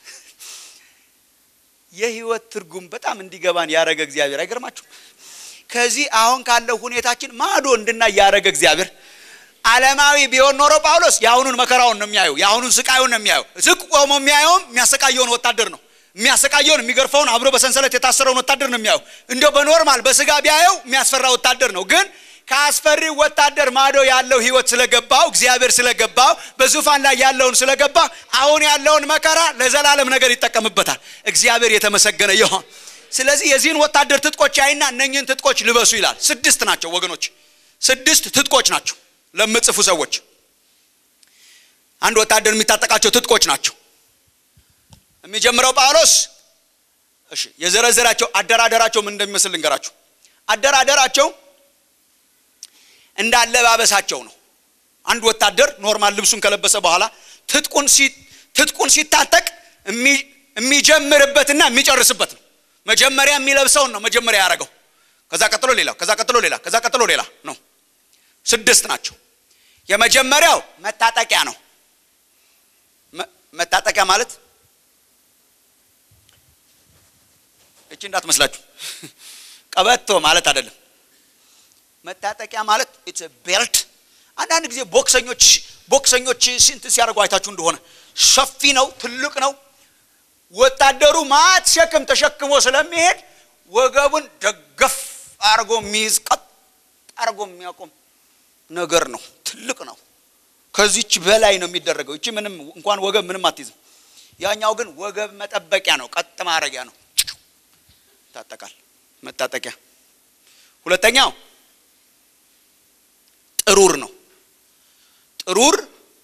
የህይወት ትርጉም በጣም እንዲገባን ያደረገ እግዚአብሔር አይገርማችሁ? ከዚህ አሁን ካለው ሁኔታችን ማዶ እንድናይ ያደረገ እግዚአብሔር ዓለማዊ ቢሆን ኖሮ ጳውሎስ የአሁኑን መከራውን ነው የሚያየው፣ የአሁኑን ስቃዩን ነው የሚያየው። ዝቅ ቆሞ የሚያየውም የሚያሰቃየውን ወታደር ነው የሚያሰቃየውን የሚገርፈውን አብሮ በሰንሰለት የታሰረውን ወታደር ነው የሚያየው። እንዲያው በኖርማል በስጋ ቢያየው የሚያስፈራ ወታደር ነው። ግን ከአስፈሪው ወታደር ማዶ ያለው ህይወት ስለገባው እግዚአብሔር ስለገባው በዙፋን ላይ ያለውን ስለገባ አሁን ያለውን መከራ ለዘላለም ነገር ይጠቀምበታል። እግዚአብሔር የተመሰገነ ይሆን። ስለዚህ የዚህን ወታደር ትጥቆች ያይና እነኝህን ትጥቆች ልበሱ ይላል። ስድስት ናቸው ወገኖች፣ ስድስት ትጥቆች ናቸው ለምጽፉ ሰዎች አንድ ወታደር የሚታጠቃቸው ትጥቆች ናቸው። የሚጀምረው ጳውሎስ እሺ የዘረዘራቸው አደራደራቸው ምን እንደሚመስል ልንገራችሁ። አደራደራቸው እንደ አለባበሳቸው ነው። አንድ ወታደር ኖርማል ልብሱን ከለበሰ በኋላ ትጥቁን ትጥቁን ሲታጠቅ የሚጀምርበትና የሚጨርስበት ነው። መጀመሪያ የሚለብሰውን ነው መጀመሪያ ያደረገው። ከዛ ቀጥሎ ሌላ፣ ከዛ ቀጥሎ ሌላ፣ ከዛ ቀጥሎ ሌላ ነው። ስድስት ናቸው። የመጀመሪያው መታጠቂያ ነው። መታጠቂያ ማለት እቺ እንዳትመስላችሁ ቀበቶ ማለት አይደለም። መታጠቂያ ማለት ኢትስ ቤልት። አንዳንድ ጊዜ ቦክሰኞች ቦክሰኞች ስንት ሲያደርጉ አይታችሁ እንደሆነ ሰፊ ነው፣ ትልቅ ነው። ወታደሩ ማት ሸክም ተሸክሞ ስለሚሄድ ወገቡን ደገፍ አርጎ የሚይዝ ቀጥ አርጎ የሚያቆም ነገር ነው። ትልቅ ነው። ከዚች በላይ ነው የሚደረገው። እቺ ምንም እንኳን ወገብ ምንም አትይዝም። ያኛው ግን ወገብ መጠበቂያ ነው፣ ቀጥ ማድረጊያ ነው። ይታጠቃል። መታጠቂያ። ሁለተኛው ጥሩር ነው። ጥሩር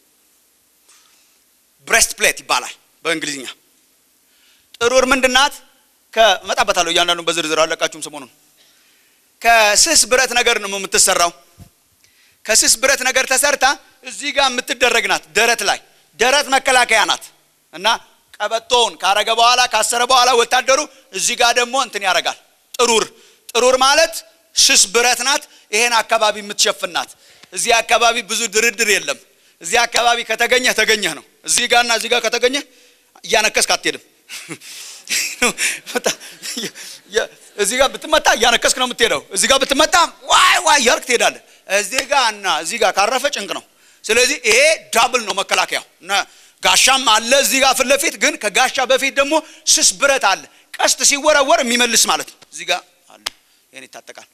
ብሬስት ፕሌት ይባላል በእንግሊዝኛ። ጥሩር ምንድን ናት? ከመጣበታለሁ እያንዳንዱ በዝርዝር አለቃችሁም ሰሞኑን ከስስ ብረት ነገር ነው የምትሰራው። ከስስ ብረት ነገር ተሰርታ እዚህ ጋር የምትደረግ ናት። ደረት ላይ ደረት መከላከያ ናት እና ቀበቶውን ካረገ በኋላ ካሰረ በኋላ ወታደሩ እዚህ ጋር ደግሞ እንትን ያደርጋል። ጥሩር ጥሩር ማለት ስስ ብረት ናት። ይሄን አካባቢ የምትሸፍን ናት። እዚህ አካባቢ ብዙ ድርድር የለም። እዚህ አካባቢ ከተገኘህ ተገኘህ ነው። እዚህ ጋርና እዚህ ጋር ከተገኘህ እያነከስክ አትሄድም። እዚህ ጋር ብትመታ እያነከስክ ነው የምትሄደው። እዚህ ጋር ብትመታ ዋይ ዋይ እያልክ ትሄዳለህ። እዚህ ጋር እና እዚህ ጋር ካረፈ ጭንቅ ነው። ስለዚህ ይሄ ዳብል ነው መከላከያው። እና ጋሻም አለ እዚህ ጋር ፊት ለፊት ግን ከጋሻ በፊት ደግሞ ስስ ብረት አለ። ቀስት ሲወረወር የሚመልስ ማለት ነው። እዚህ ጋር አለ። ይሄን ይታጠቃል።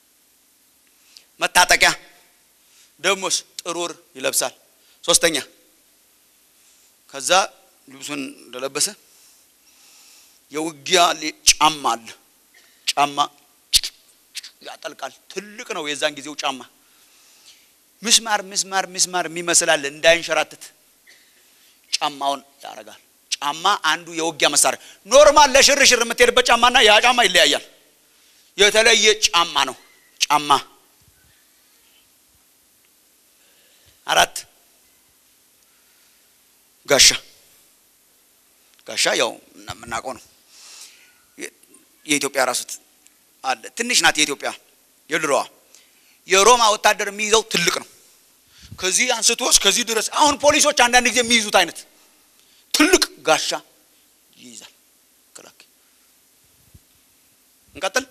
መታጠቂያ ደግሞስ ጥሩር ይለብሳል። ሶስተኛ ከዛ ልብሱን እንደለበሰ የውጊያ ጫማ አለ። ጫማ ያጠልቃል። ትልቅ ነው የዛን ጊዜው ጫማ። ምስማር ምስማር ምስማር የሚመስላል እንዳይንሸራትት ጫማውን ያደርጋል። ጫማ አንዱ የውጊያ መሳሪያ። ኖርማል ለሽርሽር የምትሄድበት ጫማና ያ ጫማ ይለያያል። የተለየ ጫማ ነው ጫማ። አራት ጋሻ ጋሻ ያው የምናውቀው ነው። የኢትዮጵያ ራሱት አለ። ትንሽ ናት የኢትዮጵያ የድሮዋ። የሮማ ወታደር የሚይዘው ትልቅ ነው። ከዚህ አንስቶ እስከዚህ ድረስ አሁን ፖሊሶች አንዳንድ ጊዜ የሚይዙት አይነት ትልቅ ጋሻ ይይዛል። ክላክ እንቀጥል።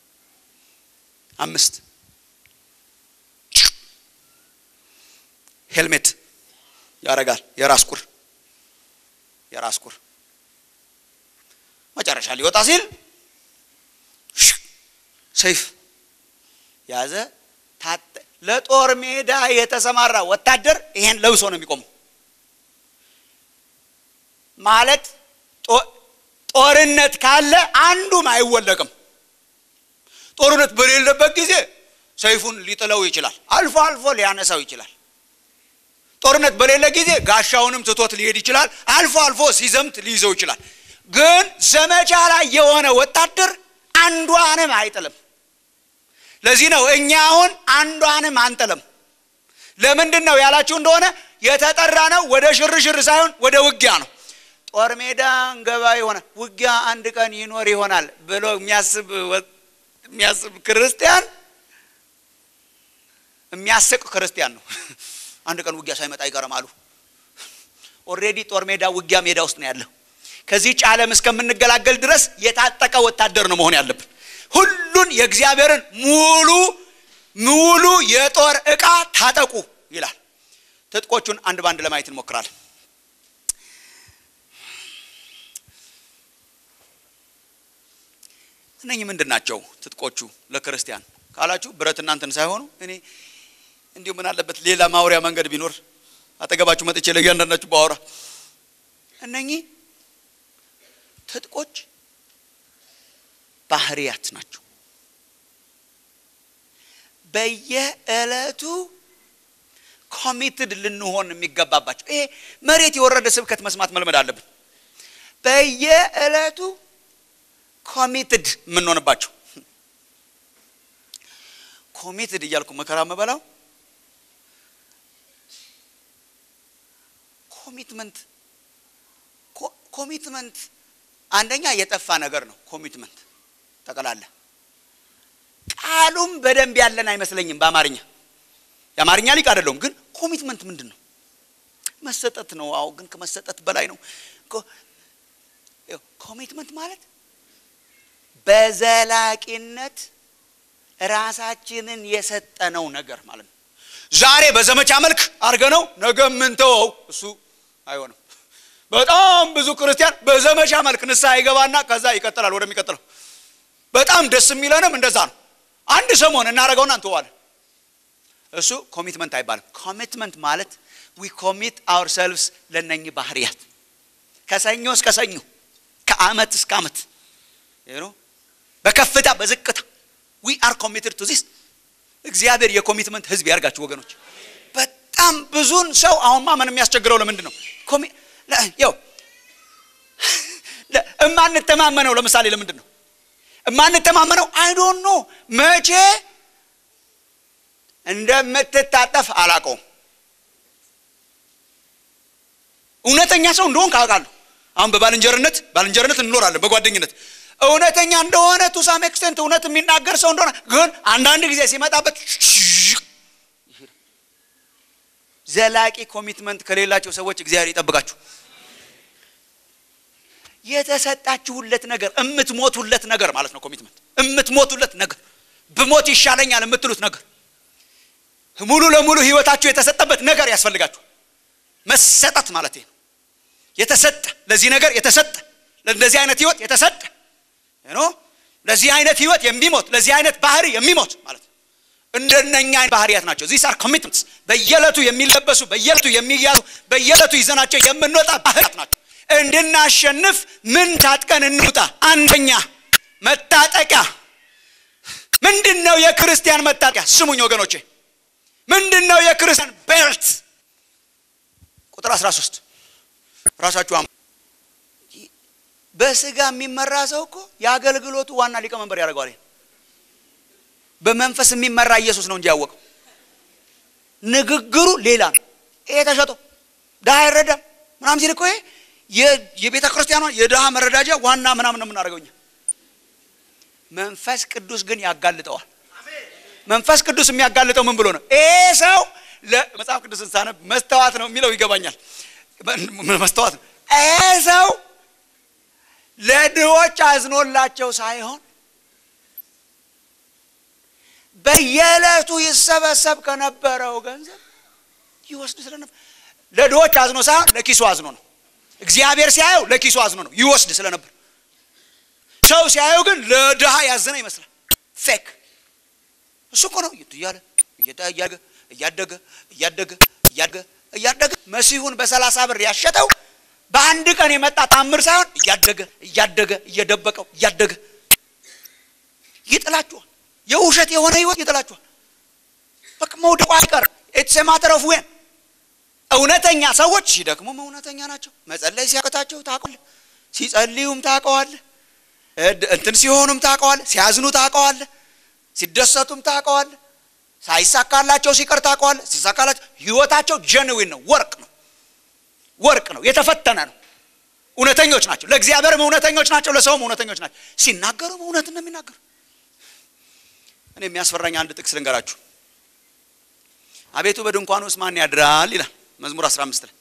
አምስት ሄልሜት ያረጋል። የራስ ቁር የራስ ቁር መጨረሻ ሊወጣ ሲል ሰይፍ ያዘ። ለጦር ሜዳ የተሰማራ ወታደር ይሄን ለብሶ ነው የሚቆመው። ማለት ጦርነት ካለ አንዱም አይወለቅም። ጦርነት በሌለበት ጊዜ ሰይፉን ሊጥለው ይችላል። አልፎ አልፎ ሊያነሳው ይችላል። ጦርነት በሌለ ጊዜ ጋሻውንም ትቶት ሊሄድ ይችላል። አልፎ አልፎ ሲዘምት ሊይዘው ይችላል። ግን ዘመቻ ላይ የሆነ ወታደር አንዷንም አይጥልም። ለዚህ ነው እኛ አሁን አንዷንም አንጥልም። ለምንድን ነው ያላችሁ እንደሆነ የተጠራ ነው ወደ ሽርሽር ሳይሆን ወደ ውጊያ ነው። ጦር ሜዳ እንገባ የሆነ ውጊያ አንድ ቀን ይኖር ይሆናል ብሎ የሚያስብ የሚያስብ ክርስቲያን የሚያስቅ ክርስቲያን ነው። አንድ ቀን ውጊያ ሳይመጣ አይቀርም አሉ። ኦልሬዲ ጦር ሜዳ ውጊያ ሜዳ ውስጥ ነው ያለው። ከዚህች ዓለም እስከምንገላገል ድረስ የታጠቀ ወታደር ነው መሆን ያለብን። ሁሉን የእግዚአብሔርን ሙሉ ሙሉ የጦር ዕቃ ታጠቁ ይላል። ትጥቆቹን አንድ ባንድ ለማየት እንሞክራለን። እነኚህ ምንድን ናቸው ትጥቆቹ ለክርስቲያን ካላችሁ ብረት እናንተን ሳይሆኑ እኔ እንዲሁ ምን አለበት ሌላ ማውሪያ መንገድ ቢኖር አጠገባችሁ መጥቼ ለእያንዳንዳችሁ ባወራ እነኚህ ትጥቆች ባህሪያት ናቸው። በየዕለቱ ኮሚትድ ልንሆን የሚገባባቸው ይሄ መሬት የወረደ ስብከት መስማት መልመድ አለብን። በየዕለቱ ኮሚትድ የምንሆንባቸው ኮሚትድ እያልኩ መከራ መበላው ኮሚትመንት ኮሚትመንት አንደኛ የጠፋ ነገር ነው። ኮሚትመንት ጠቅላላ ቃሉም በደንብ ያለን አይመስለኝም። በአማርኛ የአማርኛ ሊቅ አይደለሁም፣ ግን ኮሚትመንት ምንድን ነው? መሰጠት ነው። አዎ፣ ግን ከመሰጠት በላይ ነው። ኮሚትመንት ማለት በዘላቂነት ራሳችንን የሰጠነው ነገር ማለት ነው። ዛሬ በዘመቻ መልክ አድርገ ነው ነገ የምንተወው እሱ አይሆንም። በጣም ብዙ ክርስቲያን በዘመቻ መልክ ንስሐ ይገባና ከዛ ይቀጥላል ወደሚቀጥለው። በጣም ደስ የሚለንም እንደዛ ነው። አንድ ሰሞን እናደርገውና እንተዋለን። እሱ ኮሚትመንት አይባልም። ኮሚትመንት ማለት ዊ ኮሚት አወር ሰልቭስ ለነኚህ ባህርያት ከሰኞ እስከ ሰኞ ከአመት እስከ አመት በከፍታ በዝቅታ ዊ አር ኮሚትድ ቱ ዚስ። እግዚአብሔር የኮሚትመንት ህዝብ ያርጋችሁ ወገኖች። በጣም ብዙን ሰው አሁን ማመን የሚያስቸግረው ለምንድን ነው? ያው እማንተማመነው ለምሳሌ ለምንድን ነው እማንተማመነው? አይ ዶንት ኖ መቼ እንደምትታጠፍ አላውቀውም። እውነተኛ ሰው እንደሆን ካውቃለሁ። አሁን በባልንጀርነት ባልንጀርነት እንኖራለን፣ በጓደኝነት እውነተኛ እንደሆነ ቱ ሳም ኤክስቴንት እውነት የሚናገር ሰው እንደሆነ ግን አንዳንድ ጊዜ ሲመጣበት ዘላቂ ኮሚትመንት ከሌላቸው ሰዎች እግዚአብሔር ይጠብቃችሁ። የተሰጣችሁለት ነገር እምትሞቱለት ነገር ማለት ነው። ኮሚትመንት እምትሞቱለት ነገር ብሞት ይሻለኛል የምትሉት ነገር ሙሉ ለሙሉ ህይወታችሁ የተሰጠበት ነገር ያስፈልጋችሁ። መሰጠት ማለት ነው። የተሰጠ ለዚህ ነገር የተሰጠ ለእንደዚህ አይነት ህይወት የተሰጠ ኖ ለዚህ አይነት ህይወት የሚሞት ለዚህ አይነት ባህሪ የሚሞት ማለት ነው። እንደነኛ ባህሪያት ናቸው። ዚስ አር ኮሚትመንትስ በየዕለቱ የሚለበሱ በየዕለቱ የሚያዙ በየዕለቱ ይዘናቸው የምንወጣ ባህሪያት ናቸው። እንድናሸንፍ ምን ታጥቀን እንውጣ? አንደኛ መታጠቂያ ምንድን ነው? የክርስቲያን መታጠቂያ ስሙኝ ወገኖቼ፣ ምንድን ነው የክርስቲያን ቤልት? ቁጥር 13 ራሳችሁ በስጋ የሚመራ ሰው እኮ የአገልግሎቱ ዋና ሊቀመንበር ያደርገዋል። በመንፈስ የሚመራ ኢየሱስ ነው እንጂ ያወቀው ንግግሩ ሌላ ነው። ይሄ ተሸጦ ድሃ አይረዳም ምናምን ሲል እኮ ይሄ የቤተ ክርስቲያኗ የድሃ መረዳጃ ዋና ምናምን ነው የምናደርገው እኛ። መንፈስ ቅዱስ ግን ያጋልጠዋል። መንፈስ ቅዱስ የሚያጋልጠው ምን ብሎ ነው? ይሄ ሰው መጽሐፍ ቅዱስን ሳነብ መስተዋት ነው የሚለው ይገባኛል። መስተዋት ነው። ይሄ ሰው ለድሆች አዝኖላቸው ሳይሆን በየዕለቱ ይሰበሰብ ከነበረው ገንዘብ ይወስድ ስለነበር ለድሆች አዝኖ ሳይሆን ለኪሱ አዝኖ ነው። እግዚአብሔር ሲያየው ለኪሱ አዝኖ ነው ይወስድ ስለነበር። ሰው ሲያየው ግን ለድሃ ያዘነ ይመስላል። ፌክ እሱ እኮ ነው እያለ እያደገ እያደገ እያደገ እያደገ እያደገ መሲሁን በሰላሳ ብር ያሸጠው በአንድ ቀን የመጣ ታምር ሳይሆን እያደገ እያደገ እየደበቀው እያደገ ይጥላችኋል። የውሸት የሆነ ህይወት ይጥላችኋል። በቃ መውደቁ አይቀርም። ኢትስ ማተር ኦፍ ዌን እውነተኛ ሰዎች ሲደክሙም እውነተኛ ናቸው። መጸለይ ሲያቅታቸው ታውቀዋለህ። ሲጸልዩም ታውቀዋለህ። እንትን ሲሆኑም ታውቀዋለህ። ሲያዝኑ ታውቀዋለህ። ሲደሰቱም ታውቀዋለህ። ሳይሳካላቸው ሲቀር ታውቀዋለህ። ሲሳካላቸው ህይወታቸው ጀንዊን ነው፣ ወርቅ ነው፣ ወርቅ ነው፣ የተፈተነ ነው። እውነተኞች ናቸው። ለእግዚአብሔርም እውነተኞች ናቸው፣ ለሰውም እውነተኞች ናቸው። ሲናገሩም እውነትን ነው የሚናገሩ። እኔ የሚያስፈራኝ አንድ ጥቅስ ልንገራችሁ። አቤቱ በድንኳን ውስጥ ማን ያድራል ይላል መዝሙር 15 ላይ።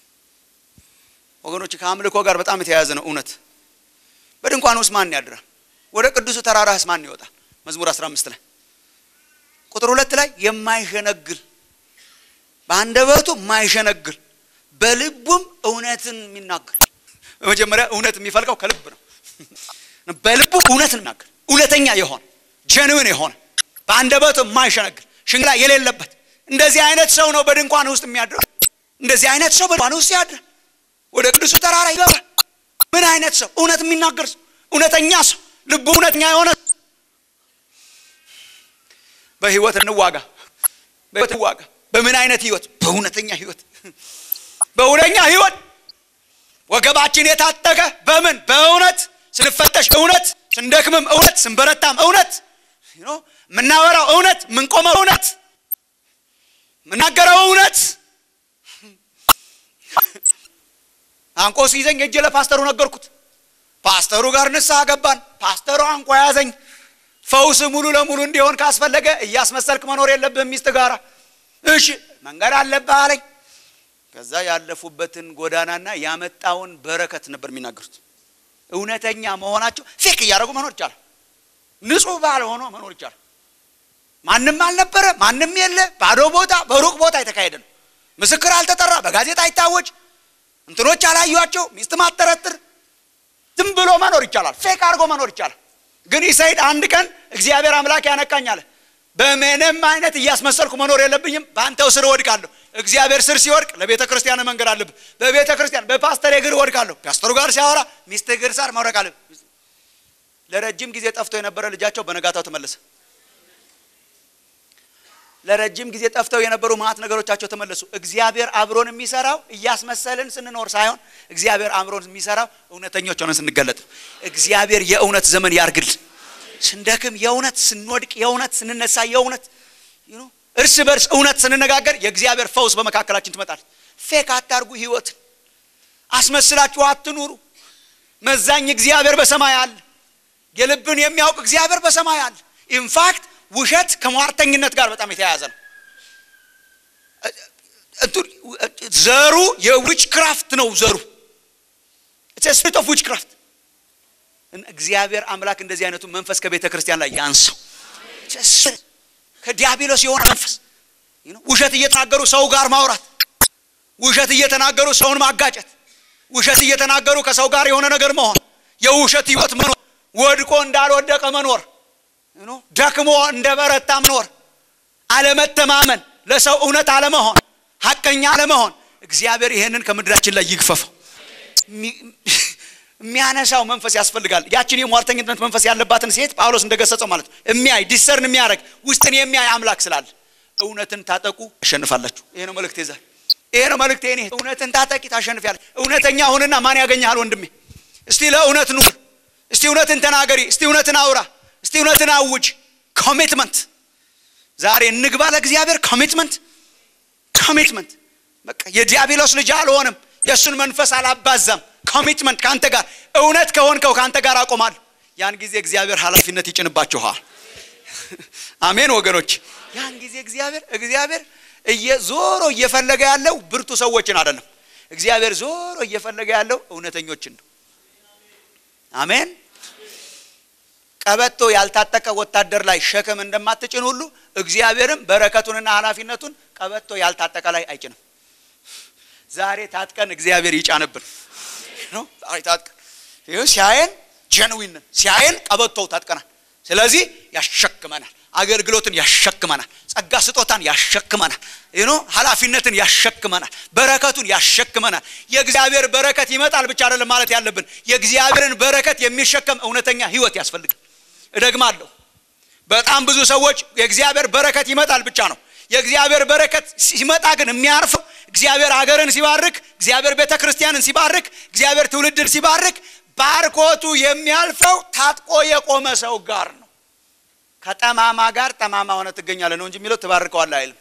ወገኖች ከአምልኮ ጋር በጣም የተያያዘ ነው እውነት። በድንኳን ውስጥ ማን ያድራል? ወደ ቅዱሱ ተራራህስ ማን ይወጣል? መዝሙር 15 ላይ ቁጥር ሁለት ላይ የማይሸነግል በአንደበቱ የማይሸነግል በልቡም እውነትን የሚናገር በመጀመሪያ እውነት የሚፈልቀው ከልብ ነው። በልቡ እውነትን የሚናገር እውነተኛ የሆነ ጀንዊን የሆነ በአንደበቱ የማይሸነግል ሽንግላ የሌለበት እንደዚህ አይነት ሰው ነው በድንኳን ውስጥ የሚያድረው። እንደዚህ አይነት ሰው በድንኳን ውስጥ ያድራል። ወደ ቅዱሱ ተራራ ይገባል። ምን አይነት ሰው? እውነት የሚናገር ሰው፣ እውነተኛ ሰው፣ ልቡ እውነተኛ የሆነ በህይወት እንዋጋ። በህይወት እንዋጋ። በምን አይነት ህይወት? በእውነተኛ ህይወት፣ በእውነተኛ ህይወት ወገባችን የታጠቀ በምን? በእውነት ስንፈተሽ እውነት፣ ስንደክምም እውነት፣ ስንበረታም እውነት፣ የምናወራው እውነት፣ የምንቆመው እውነት የምናገረው እውነት። አንቆ ሲይዘኝ እጅ ለፓስተሩ ነገርኩት። ፓስተሩ ጋር ንስሐ ገባን። ፓስተሩ አንቆ ያዘኝ። ፈውስ ሙሉ ለሙሉ እንዲሆን ካስፈለገ እያስመሰልክ መኖር የለብህም ሚስት ጋራ። እሺ መንገድ አለብህ አለኝ። ከዛ ያለፉበትን ጎዳናና ያመጣውን በረከት ነበር የሚናገሩት። እውነተኛ መሆናቸው ፌክ እያደረጉ መኖር ይቻላል። ንጹህ ባል ሆኖ መኖር ይቻላል። ማንም አልነበረ፣ ማንም የለ፣ ባዶ ቦታ፣ በሩቅ ቦታ የተካሄደ ነው። ምስክር አልተጠራ፣ በጋዜጣ አይታወጅ። እንትኖች አላዩቸው ሚስት ማጠረጥር ዝም ብሎ መኖር ይቻላል። ፌክ አድርጎ መኖር ይቻላል። ግን ኢሳይድ አንድ ቀን እግዚአብሔር አምላክ ያነቃኝ አለ። በምንም አይነት እያስመሰልኩ መኖር የለብኝም፣ በአንተው ስር እወድቃለሁ። እግዚአብሔር ስር ሲወድቅ ለቤተ ክርስቲያን መንገድ አለብህ። በቤተ ክርስቲያን በፓስተር እግር እወድቃለሁ። ፓስተሩ ጋር ሲያወራ ሚስት እግር ሳር መውደቅ አለብህ። ለረጅም ጊዜ ጠፍቶ የነበረ ልጃቸው በነጋታው ተመለሰ። ለረጅም ጊዜ ጠፍተው የነበሩ ማት ነገሮቻቸው ተመለሱ። እግዚአብሔር አብሮን የሚሰራው እያስመሰልን ስንኖር ሳይሆን እግዚአብሔር አብሮን የሚሰራው እውነተኞች ሆነን ስንገለጥ። እግዚአብሔር የእውነት ዘመን ያርግል። ስንደክም የእውነት ስንወድቅ የእውነት ስንነሳ የእውነት እርስ በርስ እውነት ስንነጋገር የእግዚአብሔር ፈውስ በመካከላችን ትመጣለች። ፌክ አታርጉ። ህይወትን አስመስላችሁ አትኑሩ። መዛኝ እግዚአብሔር በሰማይ አለ። የልብን የሚያውቅ እግዚአብሔር በሰማይ አለ። ኢንፋክት ውሸት ከሟርተኝነት ጋር በጣም የተያያዘ ነው። ዘሩ የዊች ክራፍት ነው። ዘሩ ስፒሪት ኦፍ ዊች ክራፍት። እግዚአብሔር አምላክ እንደዚህ አይነቱ መንፈስ ከቤተ ክርስቲያን ላይ ያንሰው። ከዲያብሎስ የሆነ መንፈስ ውሸት እየተናገሩ ሰው ጋር ማውራት፣ ውሸት እየተናገሩ ሰውን ማጋጨት፣ ውሸት እየተናገሩ ከሰው ጋር የሆነ ነገር መሆን፣ የውሸት ህይወት መኖር፣ ወድቆ እንዳልወደቀ መኖር ደክሞ እንደ በረታ መኖር፣ አለመተማመን፣ ለሰው እውነት አለመሆን፣ ሀቀኛ አለመሆን። እግዚአብሔር ይሄንን ከምድራችን ላይ ይግፈፈው። የሚያነሳው መንፈስ ያስፈልጋል። ያችን የሟርተኝነት መንፈስ ያለባትን ሴት ጳውሎስ እንደገሰጸው ማለት ነው የሚያይ ዲሰርን የሚያደርግ ውስጥን የሚያይ አምላክ ስላለ እውነትን ታጠቁ ታሸንፋላችሁ። ይሄ ነው መልእክቴ ዛሬ። ይሄ ነው መልእክቴ። እኔ እውነትን ታጠቂ ታሸንፊያለሽ። እውነተኛ ሁንና ማን ያገኘሃል ወንድሜ? እስቲ ለእውነት ኑር። እስቲ እውነትን ተናገሪ። እስቲ እውነትን አውራ። እስቲ እውነትን አውጅ። ኮሚትመንት ዛሬ እንግባ ለእግዚአብሔር። ኮሚትመንት ኮሚትመንት። በቃ የዲያብሎስ ልጅ አልሆንም፣ የእሱን መንፈስ አላባዛም። ኮሚትመንት ከአንተ ጋር እውነት ከሆንከው ከአንተ ጋር አቆማለሁ። ያን ጊዜ እግዚአብሔር ኃላፊነት ይጭንባችኋል። አሜን ወገኖች። ያን ጊዜ እግዚአብሔር እግዚአብሔር ዞሮ እየፈለገ ያለው ብርቱ ሰዎችን አይደለም። እግዚአብሔር ዞሮ እየፈለገ ያለው እውነተኞችን ነው። አሜን። ቀበቶ ያልታጠቀ ወታደር ላይ ሸክም እንደማትጭን ሁሉ እግዚአብሔርም በረከቱንና ኃላፊነቱን ቀበቶ ያልታጠቀ ላይ አይጭንም። ዛሬ ታጥቀን እግዚአብሔር ይጫንብን። ዛሬ ታጥቀን ሲያየን ጀንዊን ሲያየን ቀበቶው ታጥቀናል። ስለዚህ ያሸክመናል። አገልግሎትን ያሸክመናል። ጸጋ ስጦታን ያሸክመናል። ኖ ኃላፊነትን ያሸክመናል። በረከቱን ያሸክመናል። የእግዚአብሔር በረከት ይመጣል ብቻ አይደለም ማለት ያለብን፣ የእግዚአብሔርን በረከት የሚሸከም እውነተኛ ህይወት ያስፈልጋል። እደግማለሁ፣ በጣም ብዙ ሰዎች የእግዚአብሔር በረከት ይመጣል ብቻ ነው። የእግዚአብሔር በረከት ሲመጣ ግን የሚያርፈው እግዚአብሔር ሀገርን ሲባርክ፣ እግዚአብሔር ቤተ ክርስቲያንን ሲባርክ፣ እግዚአብሔር ትውልድን ሲባርክ ባርኮቱ የሚያልፈው ታጥቆ የቆመ ሰው ጋር ነው። ከጠማማ ጋር ጠማማ ሆነ ትገኛለህ ነው እንጂ የሚለው ትባርከዋለህ አይልም።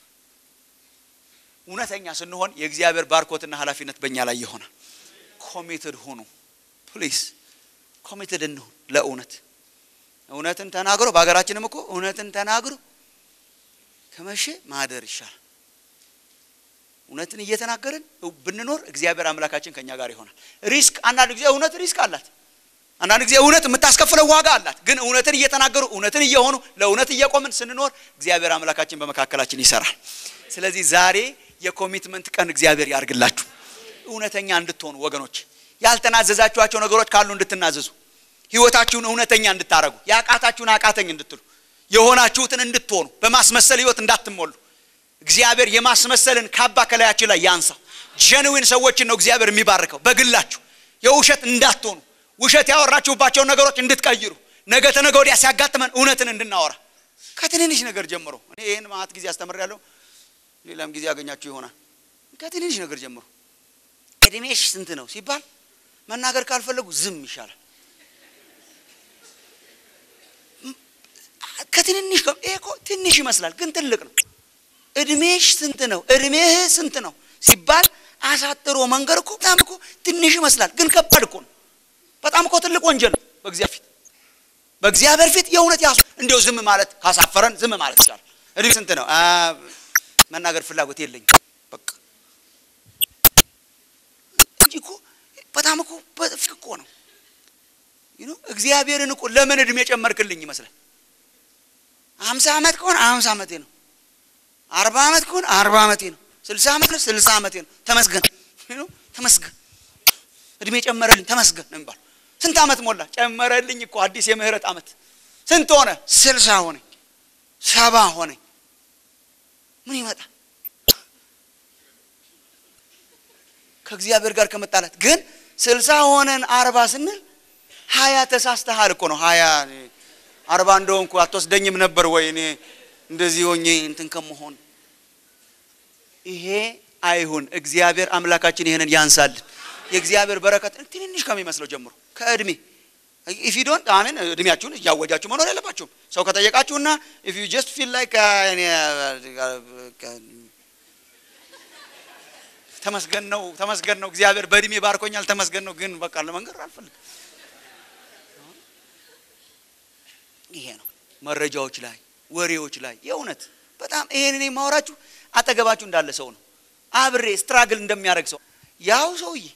እውነተኛ ስንሆን የእግዚአብሔር ባርኮትና ኃላፊነት በእኛ ላይ ይሆናል። ኮሚትድ ሁኑ ፕሊዝ፣ ኮሚትድ እንሁን ለእውነት። እውነትን ተናግሮ በሀገራችንም እኮ እውነትን ተናግሮ ከመቼ ማደር ይሻላል። እውነትን እየተናገርን ብንኖር እግዚአብሔር አምላካችን ከኛ ጋር ይሆናል። ሪስክ አንዳንድ ጊዜ እውነት ሪስክ አላት። አንዳንድ ጊዜ እውነት የምታስከፍለው ዋጋ አላት። ግን እውነትን እየተናገሩ እውነትን እየሆኑ ለእውነት እየቆምን ስንኖር እግዚአብሔር አምላካችን በመካከላችን ይሰራል። ስለዚህ ዛሬ የኮሚትመንት ቀን እግዚአብሔር ያርግላችሁ። እውነተኛ እንድትሆኑ ወገኖች፣ ያልተናዘዛችኋቸው ነገሮች ካሉ እንድትናዘዙ፣ ህይወታችሁን እውነተኛ እንድታረጉ፣ ያቃታችሁን አቃተኝ እንድትሉ፣ የሆናችሁትን እንድትሆኑ፣ በማስመሰል ህይወት እንዳትሞሉ እግዚአብሔር የማስመሰልን ካባ ከላያችሁ ላይ ያንሳው። ጀንዊን ሰዎችን ነው እግዚአብሔር የሚባርከው። በግላችሁ የውሸት እንዳትሆኑ ውሸት ያወራችሁባቸውን ነገሮች እንድትቀይሩ ነገ ተነገ ወዲያ ሲያጋጥመን እውነትን እንድናወራ ከትንንሽ ነገር ጀምሮ እኔ ይህን ማት ጊዜ አስተምሬያለሁ። ሌላም ጊዜ ያገኛችሁ ይሆናል። ከትንንሽ ነገር ጀምሮ እድሜሽ ስንት ነው ሲባል መናገር ካልፈለጉ ዝም ይሻላል። ከትንንሽ ይሄ እኮ ትንሽ ይመስላል፣ ግን ትልቅ ነው። እድሜሽ ስንት ነው? እድሜህ ስንት ነው ሲባል አሳጥሮ መንገር እኮ በጣም እኮ ትንሽ ይመስላል፣ ግን ከባድ እኮ ነው። በጣም እኮ ትልቅ ወንጀል ነው በእግዚአብሔር ፊት። በእግዚአብሔር ፊት የእውነት ያሱ እንዲያው ዝም ማለት ካሳፈረን ዝም ማለት ይቻላል። እድሜ ስንት ነው? መናገር ፍላጎት የለኝም በቃ እንጂ እኮ በጣም እኮ በፊት እኮ ነው እግዚአብሔርን እኮ ለምን እድሜ ጨመርክልኝ ይመስላል። ሀምሳ ዓመት ከሆነ ሀምሳ ዓመቴ ነው። አርባ ዓመት ከሆነ አርባ ዓመቴ ነው። ስልሳ ዓመት ነው ስልሳ ዓመቴ ነው። ተመስገን ተመስገን እድሜ ጨመረልኝ ተመስገን ነው የሚባለው ስንት ዓመት ሞላ ጨመረልኝ እኮ አዲስ የምህረት ዓመት ስንት ሆነ ስልሳ ሆነኝ ሰባ ሆነኝ ምን ይመጣል ከእግዚአብሔር ጋር ከመጣላት ግን ስልሳ ሆነን አርባ ስንል ሀያ ተሳስተሃል እኮ ነው ሀያ አርባ እንደሆንኩ አትወስደኝም ነበር ወይ እኔ እንደዚህ ሆኜ እንትን ከመሆን ይሄ አይሁን እግዚአብሔር አምላካችን ይህንን ያንሳልን የእግዚአብሔር በረከት ትንንሽ ከሚመስለው ጀምሮ ከእድሜ ኢፍ ዩ ዶንት አሜን እድሜያችሁን እያወጃችሁ መኖር የለባችሁም ሰው ከጠየቃችሁና ኢፍ ዩ ጀስት ፊል ላይክ ተመስገን ነው ተመስገን ነው እግዚአብሔር በእድሜ ባርኮኛል ተመስገን ነው ግን በቃ ለመንገር አልፈልግም ይሄ ነው መረጃዎች ላይ ወሬዎች ላይ የእውነት በጣም ይሄን እኔ የማወራችሁ አጠገባችሁ እንዳለ ሰው ነው አብሬ ስትራግል እንደሚያደርግ ሰው ያው ሰውዬ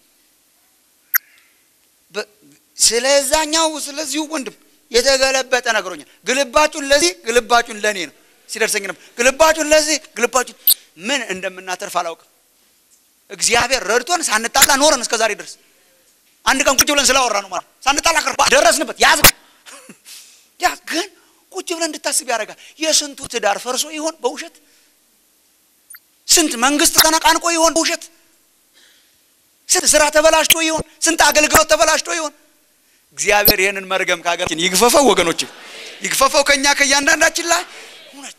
ስለዛኛው ስለዚሁ ወንድም የተገለበጠ ነግሮኛል ግልባጩን ለዚህ ግልባጩን ለእኔ ነው ሲደርሰኝ ነበር ግልባጩን ለዚህ ግልባጩን ምን እንደምናተርፍ አላውቅም እግዚአብሔር ረድቶን ሳንጣላ ኖረን እስከ ዛሬ ድረስ አንድ ቀን ቁጭ ብለን ስላወራ ነው ማለት ሳንጣላ ቀር ደረስንበት ያዝ ያ ግን ቁጭ ብለን እንድታስብ ያደርጋል የስንቱ ትዳር ፈርሶ ይሆን በውሸት ስንት መንግስት ተነቃንቆ ይሆን በውሸት ስንት ስራ ተበላሽቶ ይሆን ስንት አገልግሎት ተበላሽቶ ይሆን እግዚአብሔር ይህንን መርገም ከሀገራችን ይግፈፈው ወገኖች ይግፈፈው ከእኛ ከእያንዳንዳችን ላይ እውነት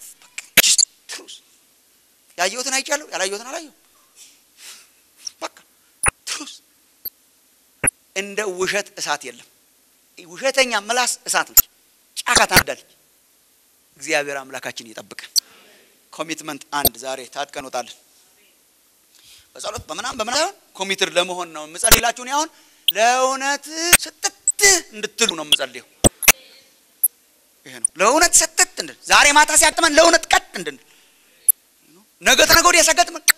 ያየሁትን አይቻለሁ ያላየሁትን አላየሁ በቃ ትሩስ እንደ ውሸት እሳት የለም ውሸተኛ ምላስ እሳት ነች ጫካ ታነዳለች እግዚአብሔር አምላካችን ይጠብቀን ኮሚትመንት አንድ ዛሬ ታጥቀን ወጣለን በጸሎት በምናም በምናምን ኮሚትድ ለመሆን ነው የምጸልላችሁን አሁን ለእውነት ስጥት እንድትሉ ነው የምጸልየው ይሄ ነው ለእውነት ሰጥት እንድን ዛሬ ማታ ሲያቅመን ለእውነት ቀጥ እንድንል ነገ ተነገ ወዲያ ሲያጋጥመን